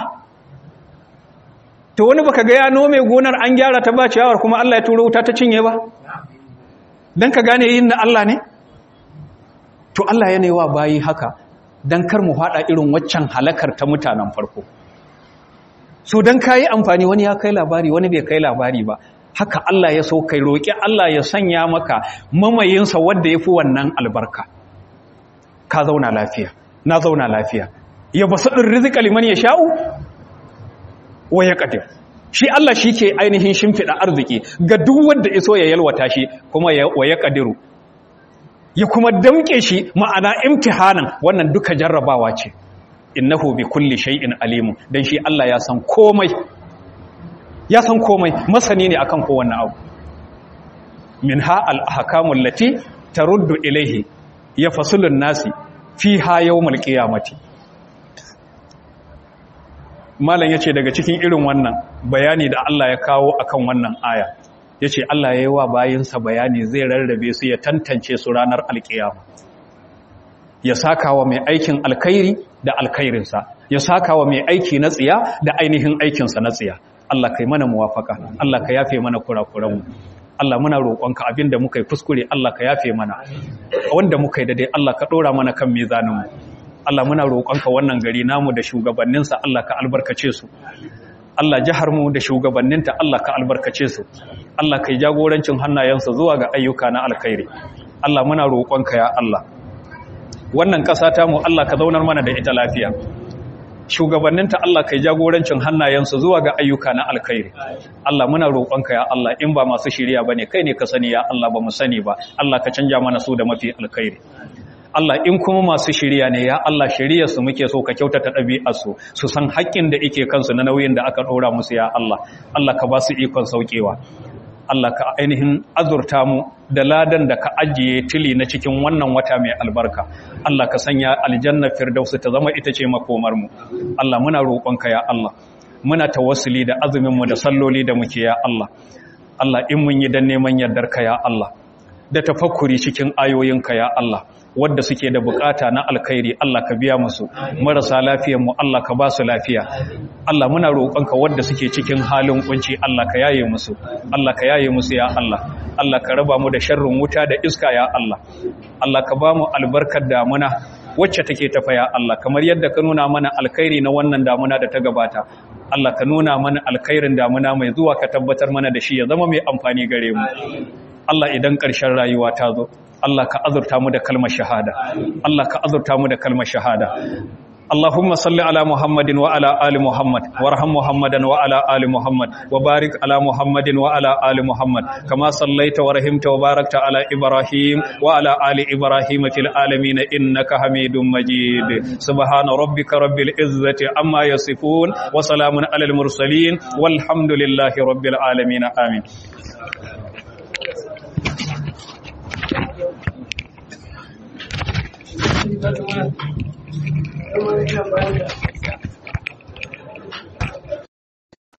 to wani baka ga ya nome gonar an gyara ta ba ciyawar kuma Allah ya turo wuta ta cinye ba dan ka gane yin na Allah ne to Allah ya wa bayi haka dan kar mu fada irin waccan halakar ta mutanen farko so dan kai amfani wani ya kai labari wani bai kai labari ba haka Allah ya so kai roki Allah ya sanya maka mamayinsa wanda yafi wannan albarka ka zauna lafiya na zauna lafiya ya basadin rizqa liman yasha'u wa yaqdir shi Allah shi ke ainihin shimfiɗa arziki ga duk wanda iso ya yalwata shi kuma wa ya ƙadiru ya kuma damƙe shi ma'ana imtihanan wannan duka jarrabawa ce innahu bi kulli shay'in alimu dan shi Allah ya san komai ya san komai masani ne akan kowanne abu minha al-ahkamul lati taruddu ilayhi yafsulun nasi fiha yawmal qiyamati malam ya ce daga cikin irin wannan bayani da Allah ya kawo akan wannan aya ya ce Allah ya yi wa bayinsa bayani zai rarrabe su ya tantance su ranar alkiyama ya saka wa mai aikin alkairi da alkairinsa ya saka wa mai aiki na tsiya da ainihin aikinsa na tsiya Allah kai mana muwafaka Allah ka yafe mana kurakuranmu Allah muna roƙonka abinda muka yi kuskure Allah ka yafe mana wanda muka yi daidai Allah ka ɗora mana kan mizaninmu Allah muna roƙonka wannan gari namu da shugabanninsa Allah ka albarkace su Allah jihar mu da shugabanninta Allah ka albarkace su Allah kai jagorancin hannayensu zuwa ga ayyuka na alkhairi Allah muna roƙonka ya Allah wannan ƙasa ta mu Allah ka zaunar mana da ita lafiya shugabanninta Allah kai jagorancin hannayensu zuwa ga ayyuka na alkhairi Allah muna roƙonka ya Allah in ba masu shiriya bane kai ne ka sani ya Allah ba mu sani ba Allah ka canja mana su da mafi alkhairi Allah in kuma masu shirya ne ya Allah shirya su muke so ka kyautata ɗabi'arsu su san haƙƙin da ike kansu na nauyin da aka ɗora musu ya Allah Allah ka ba su ikon sauƙewa Allah ka ainihin azurta mu da ladan da ka ajiye tili na cikin wannan wata mai albarka Allah ka sanya aljanna firdausu ta zama ita ce makomar mu Allah muna roƙonka ya Allah muna tawassuli da azumin mu da salloli da muke ya Allah Allah in mun yi dan neman yardarka ya Allah da tafakkuri cikin ayoyinka ya Allah wadda suke da bukata na alkhairi Allah ka biya musu marasa lafiyar mu Allah ka ba su lafiya Allah muna roƙonka wadda suke cikin halin kunci Allah ka yaye musu Allah ka yaye musu ya Allah Allah ka raba mu da sharrin wuta da iska ya Allah Allah ka ba mu albarkar damuna wacce take tafa ya Allah kamar yadda ka nuna mana alkhairi na wannan damuna da ta gabata Allah ka nuna mana alkhairin damuna mai zuwa ka tabbatar mana da shi ya zama mai amfani gare mu Allah idan ƙarshen rayuwa ta zo Allah ka azurta mu da kalmar shahada Allah ka azurta mu da kalmar shahada اللهم صل على محمد وعلى آل محمد وارحم محمدا وعلى آل محمد وبارك على محمد وعلى آل محمد كما صليت ورحمت وباركت على إبراهيم وعلى آل إبراهيم في العالمين إنك حميد مجيد سبحان ربك رب العزة عما يصفون وسلام على المرسلين والحمد لله رب العالمين آمين Thank you.